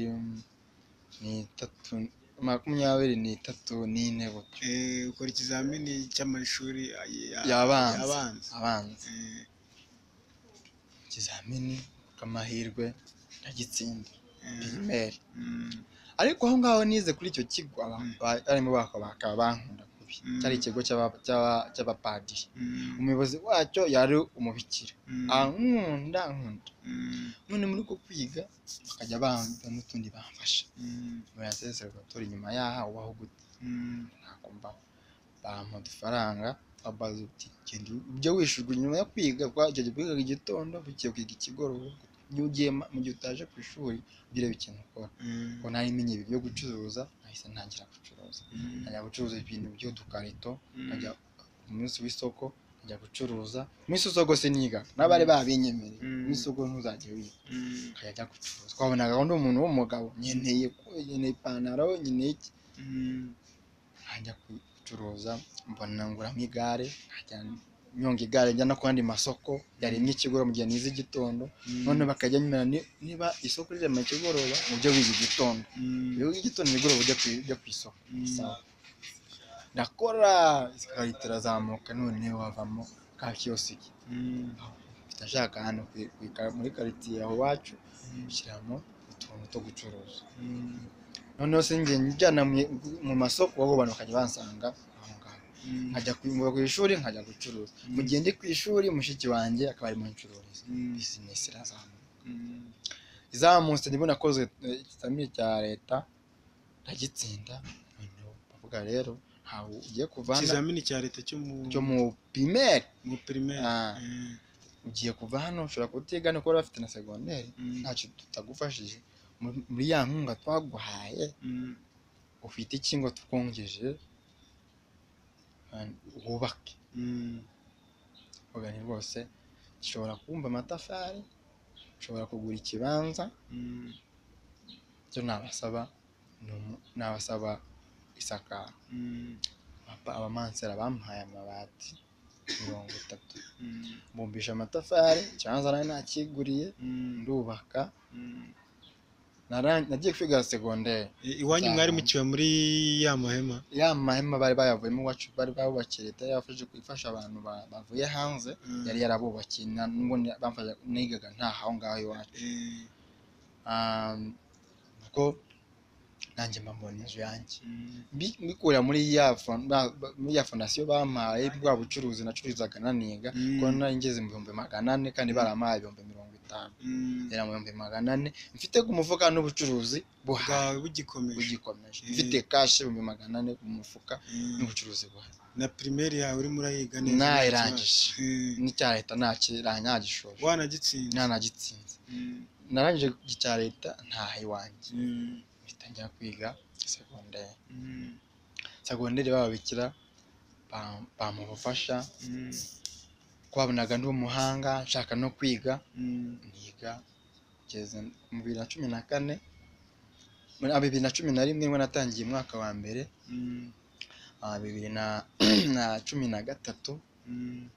n'itatu makumyabiri n'itatu n'ine gutyo Eh, ukora ikizamini cy'amashuri ay- ya- Yabanza. abanza abanza Eh, ikizamini k'amahirwe ndagitsinda eh, pirimeri mm, ariko aho ngaho nize kuri icyo kigo aba- Mm. ba- barimo bako bakaba bankunda kubi Mm. cyari ikigo cy'aba- cy'aba- cy'abapadiri mm, umuyobozi wacyo yari umubikira mm, ankunda nkunda mm, none muri uko kwiga bakajya bamba n'utundi bamfasha mm, bayaseserwatora inyuma yaha ubaho gute mm, ntakumva bampa udufaranga babaza uti genda ibyo wishyurwa nyuma yo kwiga kwa icyo gihe wigaga igitondo bugiye kwiga ikigoroba niyo ugiye ma- mu gihe utaje ku ishuri ugire ikintu ukora mm, ubwo nari menye ibi byo gucuruza nahise ntangira gucuruza mm, nkajya gucuruza ibintu by'udukarito mm, nkajya ku munsi w'isoko nkajya gucuruza mu minsi isoko siniga n'abari babinyemereye Mm. mu isoko ntuzajye wiga mm, nkajya njya gucuruza twabonaga undi umuntu w'umugabo nkeneye nkeneye ipantaro nkeneye iki mm, nkajya gucuruza mbona nguramo igare nkajya nyonga igare njya no ku yandi masoko yaremye ikigoroba mu gihe nize igitondo mm, none bakajya nyemera ni- niba isoko rirema ikigoroba mu byo wiga igitondo mm, iyo wiga igitondo igoroba ujya ku ujya ku isoko mm, sawa ndakora ikarita irazamuka none wavamo ka kiyosiki mm, mfite ashaka hano ku- ku ika- muri karitsiye aho iwacu ushyiramo utuntu two gucuruza mm, noneho sinjye njyana mu- mu masoko abo bantu bakajya bansanga aho ngaho mm, nkajya ku- muva ku ishuri nkajya gucuruza mu gihe ndi ku ishuri mushiki wanjye akaba arimo ncururiza Mm. bizinesi irazamuka mm, izamutse ndimo nakoze eh, ikizamini cya leta ndagitsinda noneho bavuga rero ntawe ugiye kuvana ikizamini cya leta cyo mu cyo mu pirimeri mu primaire Ah. Eh, ugiye kuva hano ushobora kutiga no kuba bafite na segonderi mm, ntacyo tutagufashije muri- muri ya nkunga twaguhaye mm, ufite iki ngo tukongeje Kandi wubake mm, ugani rwose ushobora kubumba amatafari ushobora kugura ikibanza mm, byo nabasaba ni umu- nabasaba isakaro mm, Nabasaba apa- abamansera bamuhaye amabati mirongo itatu mbumbisha amatafari ikibanza nari nakiguriye ndubaka Naran- nagiye kwiga segonderi iwanyu Nzahamba. mwari mukiwe muri ya mahema ya mahema bari bayavuyemo iwacu bari babubakiye leta yarafashe ifasha abantu ba- bavuye hanze Mm. yari yarabubakiye na- nubwo ni- bamfasha nigaga ntaho aho ngaho iwacu Eh, Ah, ubwo nanjye mbambona inzu yanjye mm, Mbi- mbikura muri ya fon- ba- ba- muri ya fondasiyo bampaye bwa bucuruzi nacururizaga naniga Mm. kuko nari ngeze mu bihumbi magana ane kandi barampaye ibihumbi mirongo itanu mm. yari mu bihumbi magana ane mfite ku mufuka n'ubucuruzi buhaye bwawe bugikomeje bugikomeje Mm. mfite kashi ibihumbi magana ane ku mufuka Mm. n'ubucuruzi buhaye na pirimeri yawe urimo urayiga neza nta Nayirangije. kibazo. Eh, n'icya leta ntagishoje wanagitsinze ntanagitsinze Mm, narangije icya leta ntaha iwanjye mm, mpita njya kwiga segonderi mm, segonderi bababikira bam- bampa ubufasha mm, twabonaga ndi umuhanga nshaka no kwiga mm, niga kugeza mu bibiri na cumi na kane muri ah, bibiri na cumi na rimwe nibwo natangiye umwaka wa mbere mm, ah, bibiri na na cumi na gatatu mm,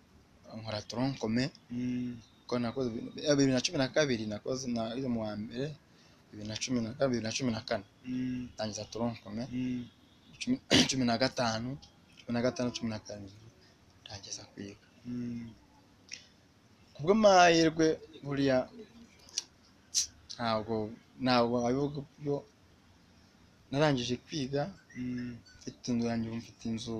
nkora toronkome mm, ko nakoze eh, bibiri na cumi na kabiri nakoze na iyo mu wa mbere bibiri na cumi na kabiri bibiri na cumi na kane mm, tangiza toronkome mm, cumi cumi na gatanu cumi na gatanu cumi na karindwi ntageza kwiga mm. kubwo amahirwe buriya ntabwo ntabwo abivuga byo narangije kwiga Mm, mfite inzu yanjye ubu mfite inzu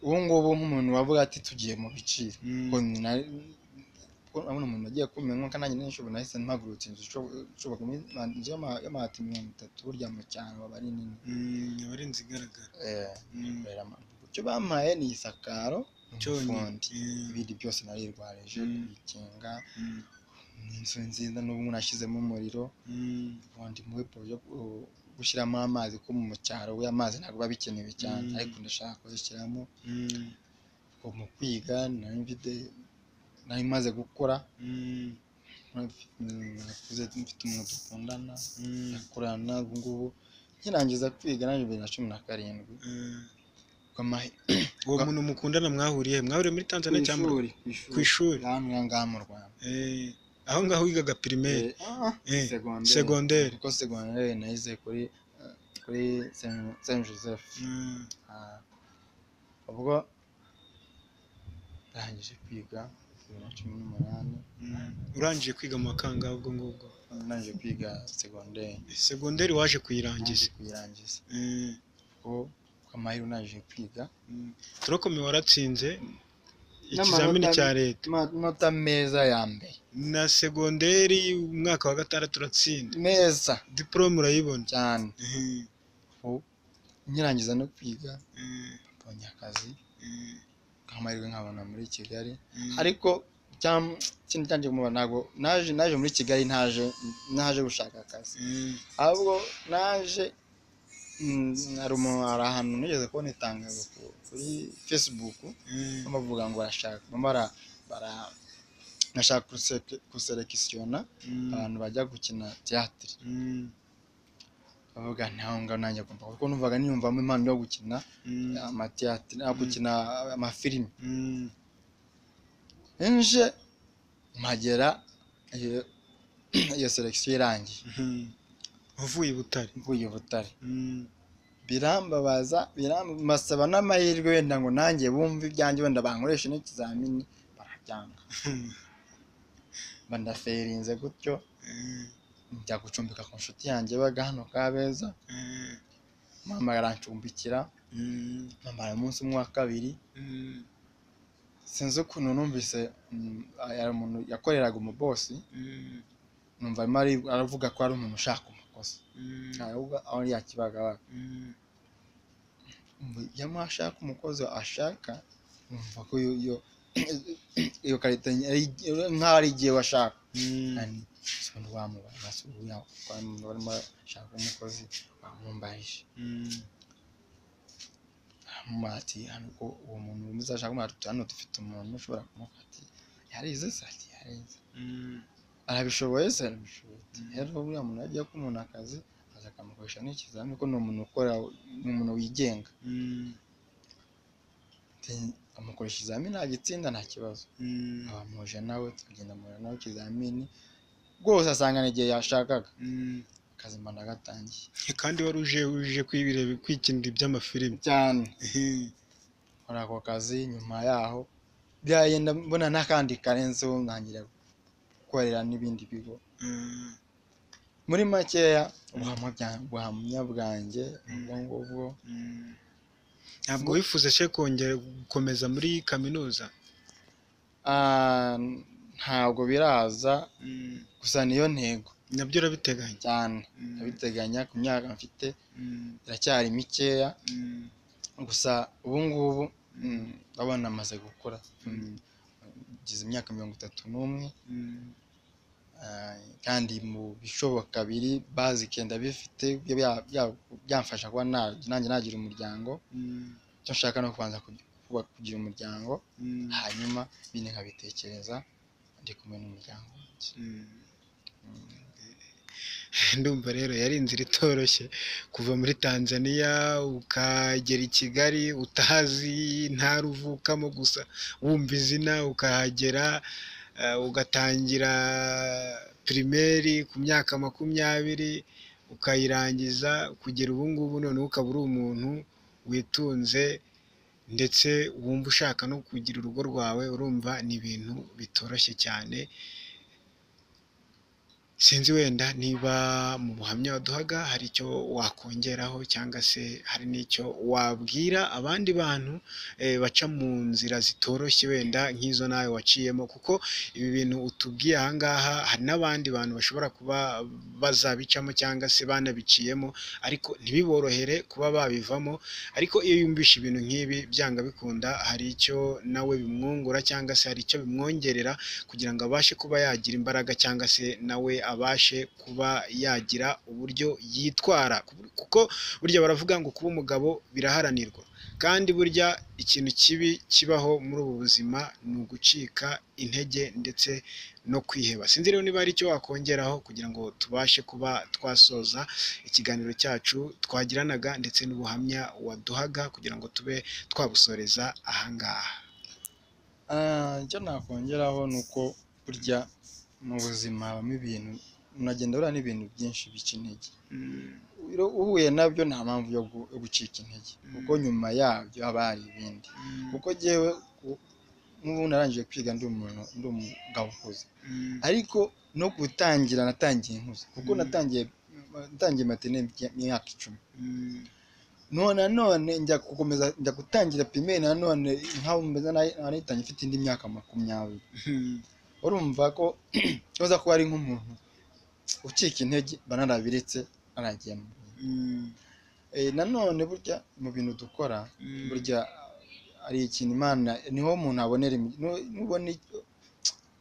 ubu ngubu nk'umuntu wavuga ati tugiye mu biciro Mm. ko ni na- ko urabona umuntu wagiye kumenya nka nanjye n'inshuro nahise mpagurutse inzu nshobora inzu y'ama- y'amabati mirongo itatu burya mu cyaro aba ari nini mm, aba ari inzu igaragara Eh, Mm, ikorera ama- icyo bampaye ni isakaro cyonyine n'umufundi Eh, ibindi byose narirwarije Mm. ibikinga mm, ni inzu nziza n'ubu nashyizemo umuriro mm, ubundi mu buryo bwo gushyiramo amazi ko mu cyaro we amazi ntabwo biba bikenewe cyane Mm. ariko ndashaka kuzishyiramo mm, ubwo mu kwiga nari mfite nari maze gukora mm, nakuze mfite umuntu dukundana mm, nakurana ubu ngubu nkirangiza kwiga na bibiri na cumi na karindwi eh. bw'amahe uwo muntu mukundana mwahuriye he? mwahuriye muri tanzania cyangwa mu- ku ishuri hano ngaha mu rwanda Eh, aho ngaho wigaga pirimeri Eh, segonderi. segonderi kuko segonderi nayize kuri eh, kuri saint joseph Mm, Ah, ubwo ndangije kwiga bibiri na cumi n'umunani mm. urangije kwiga mu makangahe ubwo ngubwo ndangije kwiga segonderi segonderi ndangije waje kuyirangiza kuyirangiza Eh, kuko amahirwe ndangije kwiga mm. turokome waratsinze ikizamini N'amanota- cya leta amanota meza ya mbere na segonderi umwaka wa gatandatu uratsinda meza diporome urayibona cyane Eh, Ubu nkirangiza no kwiga eh, mbonye akazi eh, nk'amahirwe nkabona muri kigali eh. ariko cyam- ikindi cyanjye kumubona ntabwo naje naje muri kigali ntaje naje gushaka akazi Eh, ahubwo naje mm, hari umuntu hari ahantu nigeze kubona itangazo ku- kuri facebook eh, bavuga ngo barashaka bara bara bashaka kuse- kuselekisiyona mm, abantu bajya gukina tiyatire mm, bavuga ntaho ngaho nanjye agomba kuko numvaga niyumvamo impano yo gukina mm, amatiyatire ah, gukina amafilimi mm, nje mpagera iyo iyo selekisiyo irangiye mm. uvuye i butare mvuye i butare Mm, birambabaza birambasaba n'amahirwe wenda ngo nanjye bumve ibyanjye wenda bankoreshe n'ikizamini barabyanga mba ndaferinze gutyo eh, njya gucumbika ku nshuti yanjye baga hano kabeza eh, mama arancumbikira mm, mamara umunsi umwe wa kabiri mm, sinzi ukuntu numvise mm, hari umuntu yakoreraga umubosi mm, numva arimo ari- aravuga ko ari umuntu ushaka umukozi mm, ntawe aho yakibagabaga mm, yamuha ashaka umukozi ashaka numva ko iyo iyo iyo karita ari- nk'aho ari igihe washaka mm. nani umuntu wamubaye basubiye barimo bashaka umukozi bamumbaje Mm, hanyuma ati hano ko uwo muntu umeze ashaka kumuha ati hano dufite umuntu ushobora kumufata ati yarize se ati yarize mm, arabishoboye se arabishoboye ati rero uriya muntu yagiye kumuha akazi akaza akamukoresha n'ikizamini kuko ni umuntu ukora ni umuntu wigenga Mm, Ati- amukoresha ikizamini agitsinda nta kibazo mm, abamuhuje nawe tugenda muhura nawe ikizamini rwose asanga n'igihe yashakaga mm. akazi mba ndagatangiye kandi wari uje uje kwibireba kwikinira iby'amafilimi cyane Ehe. muri ako kazi nyuma yaho byagenda mbona n'akandi karenzeho ntangira gukorera n'ibindi bigo Mm, muri makeya ubuhamya bya- ubuhamya bwanjye ubwo ngubwo mm. ntabwo wifuza se kongera gukomeza muri kaminuza ah, ntabwo biraza Mm, gusa niyo ntego nabyo urabiteganya cyane Mm, ndabiteganya ku myaka mfite mm, iracyari mikeya mm. gusa ubu ngubu mm, ndabona amaze gukura ngize imyaka mirongo itatu n'umwe Mm, Ah, kandi mu bishoboka biri bazike ndabifite byo bya- bya- byamfasha kuba na- nanjye nagira umuryango mm, icyo nshaka ni ukubanza kugi- kuba- kugira umuryango mm, hanyuma bindi nkabitekereza ndi kumwe n'umuryango wanjye mm. ndumva rero yari inzira itoroshye kuva muri tanzania ukagera i kigali utazi ntara uvukamo gusa wumva izina ukahagera eh, ugatangira pirimeri ku myaka makumyabiri ukayirangiza kugera ubu ngubu noneho ukaba uri umuntu witunze ndetse wumva ushaka no kugira urugo rwawe urumva ni ibintu bitoroshye cyane sinzi wenda niba mu buhamya waduhaga hari icyo wakongeraho cyangwa se hari n'icyo wabwira abandi bantu eh, baca mu nzira zitoroshye wenda nk'izo nawe waciyemo kuko ibi bintu utubwiye aha ngaha hari n'abandi bantu bashobora kuba bazabicamo cyangwa se banabiciyemo ariko ntibiborohere kuba babivamo ariko iyo yumvisha ibintu nk'ibi byanga bikunda hari icyo nawe bimwungura cyangwa se hari icyo bimwongerera kugira ngo abashe kuba yagira imbaraga cyangwa se nawe abashe kuba yagira uburyo yitwara kuko burya baravuga ngo kuba umugabo biraharanirwa kandi burya ikintu kibi kibaho muri ubu buzima ni ugucika intege ndetse no kwiheba sinzi rero niba hari icyo wakongeraho kugira ngo tubashe kuba twasoza ikiganiro cyacu twagiranaga ndetse n'ubuhamya waduhaga kugira ngo tube twabusoreza ahangaha Ah, icyo nakongeraho ni uko burya mu buzima habamo ibintu unagenda urura n'ibintu byinshi bica intege Iyo uhuye nabyo nta mpamvu yo gu- yo gucika intege kuko nyuma yabyo haba hari ibindi kuko njyewe ku- n'ubu narangije kwiga ndi umuntu ndi umugabo ukuze ariko no gutangira natangiye nkuze kuko Mm. natangiye natangiye matine imyaka icumi none nanone njya gukomeza njya gutangira pimeri nanone nk'aho meze nanitangiye mfite indi myaka makumyabiri urumva ko uza kuba ari nk'umuntu ucika intege mba narabiretse naragiye mu Eh, nanone burya mu bintu dukora burya ari ikintu imana niho umuntu abonera imi- nu- nubona icyo-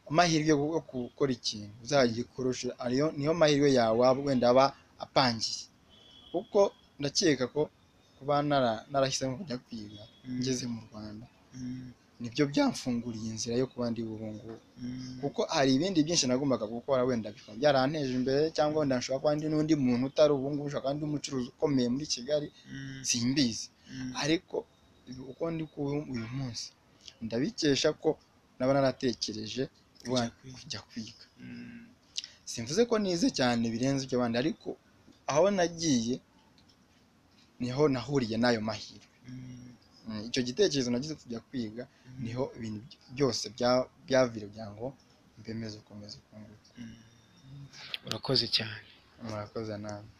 amahirwe yo gu- yo gukora ikintu uzagikurusha ariyo niyo mahirwe yawe waba wenda aba apangiye kuko ndakeka ko kuba nara- narahisemo kujya kwiga ngeze mu rwanda nibyo byamfunguriye inzira yo kuba ndi ubu ngubu kuko hari ibindi byinshi nagombaga gukora wenda bikaba byaranteje imbere cyangwa wenda nshobora kuba ndi n'undi muntu utari ubu ngubu ushobora kuba ndi umucuruzi ukomeye muri kigali simbizi ariko ibi uko ndi kuba uyu munsi ndabikesha ko naba naratekereje wa- kujya kwiga simvuze ko nize cyane birenze ibyo bandi ariko aho nagiye niho nahuriye n'ayo mahirwe Mm, icyo gitekerezo nagize kujya kwiga niho ibintu by- byose bya- byavira kugira ngo mbemeze ukomeze ukunguka urakoze cyane murakoze nawe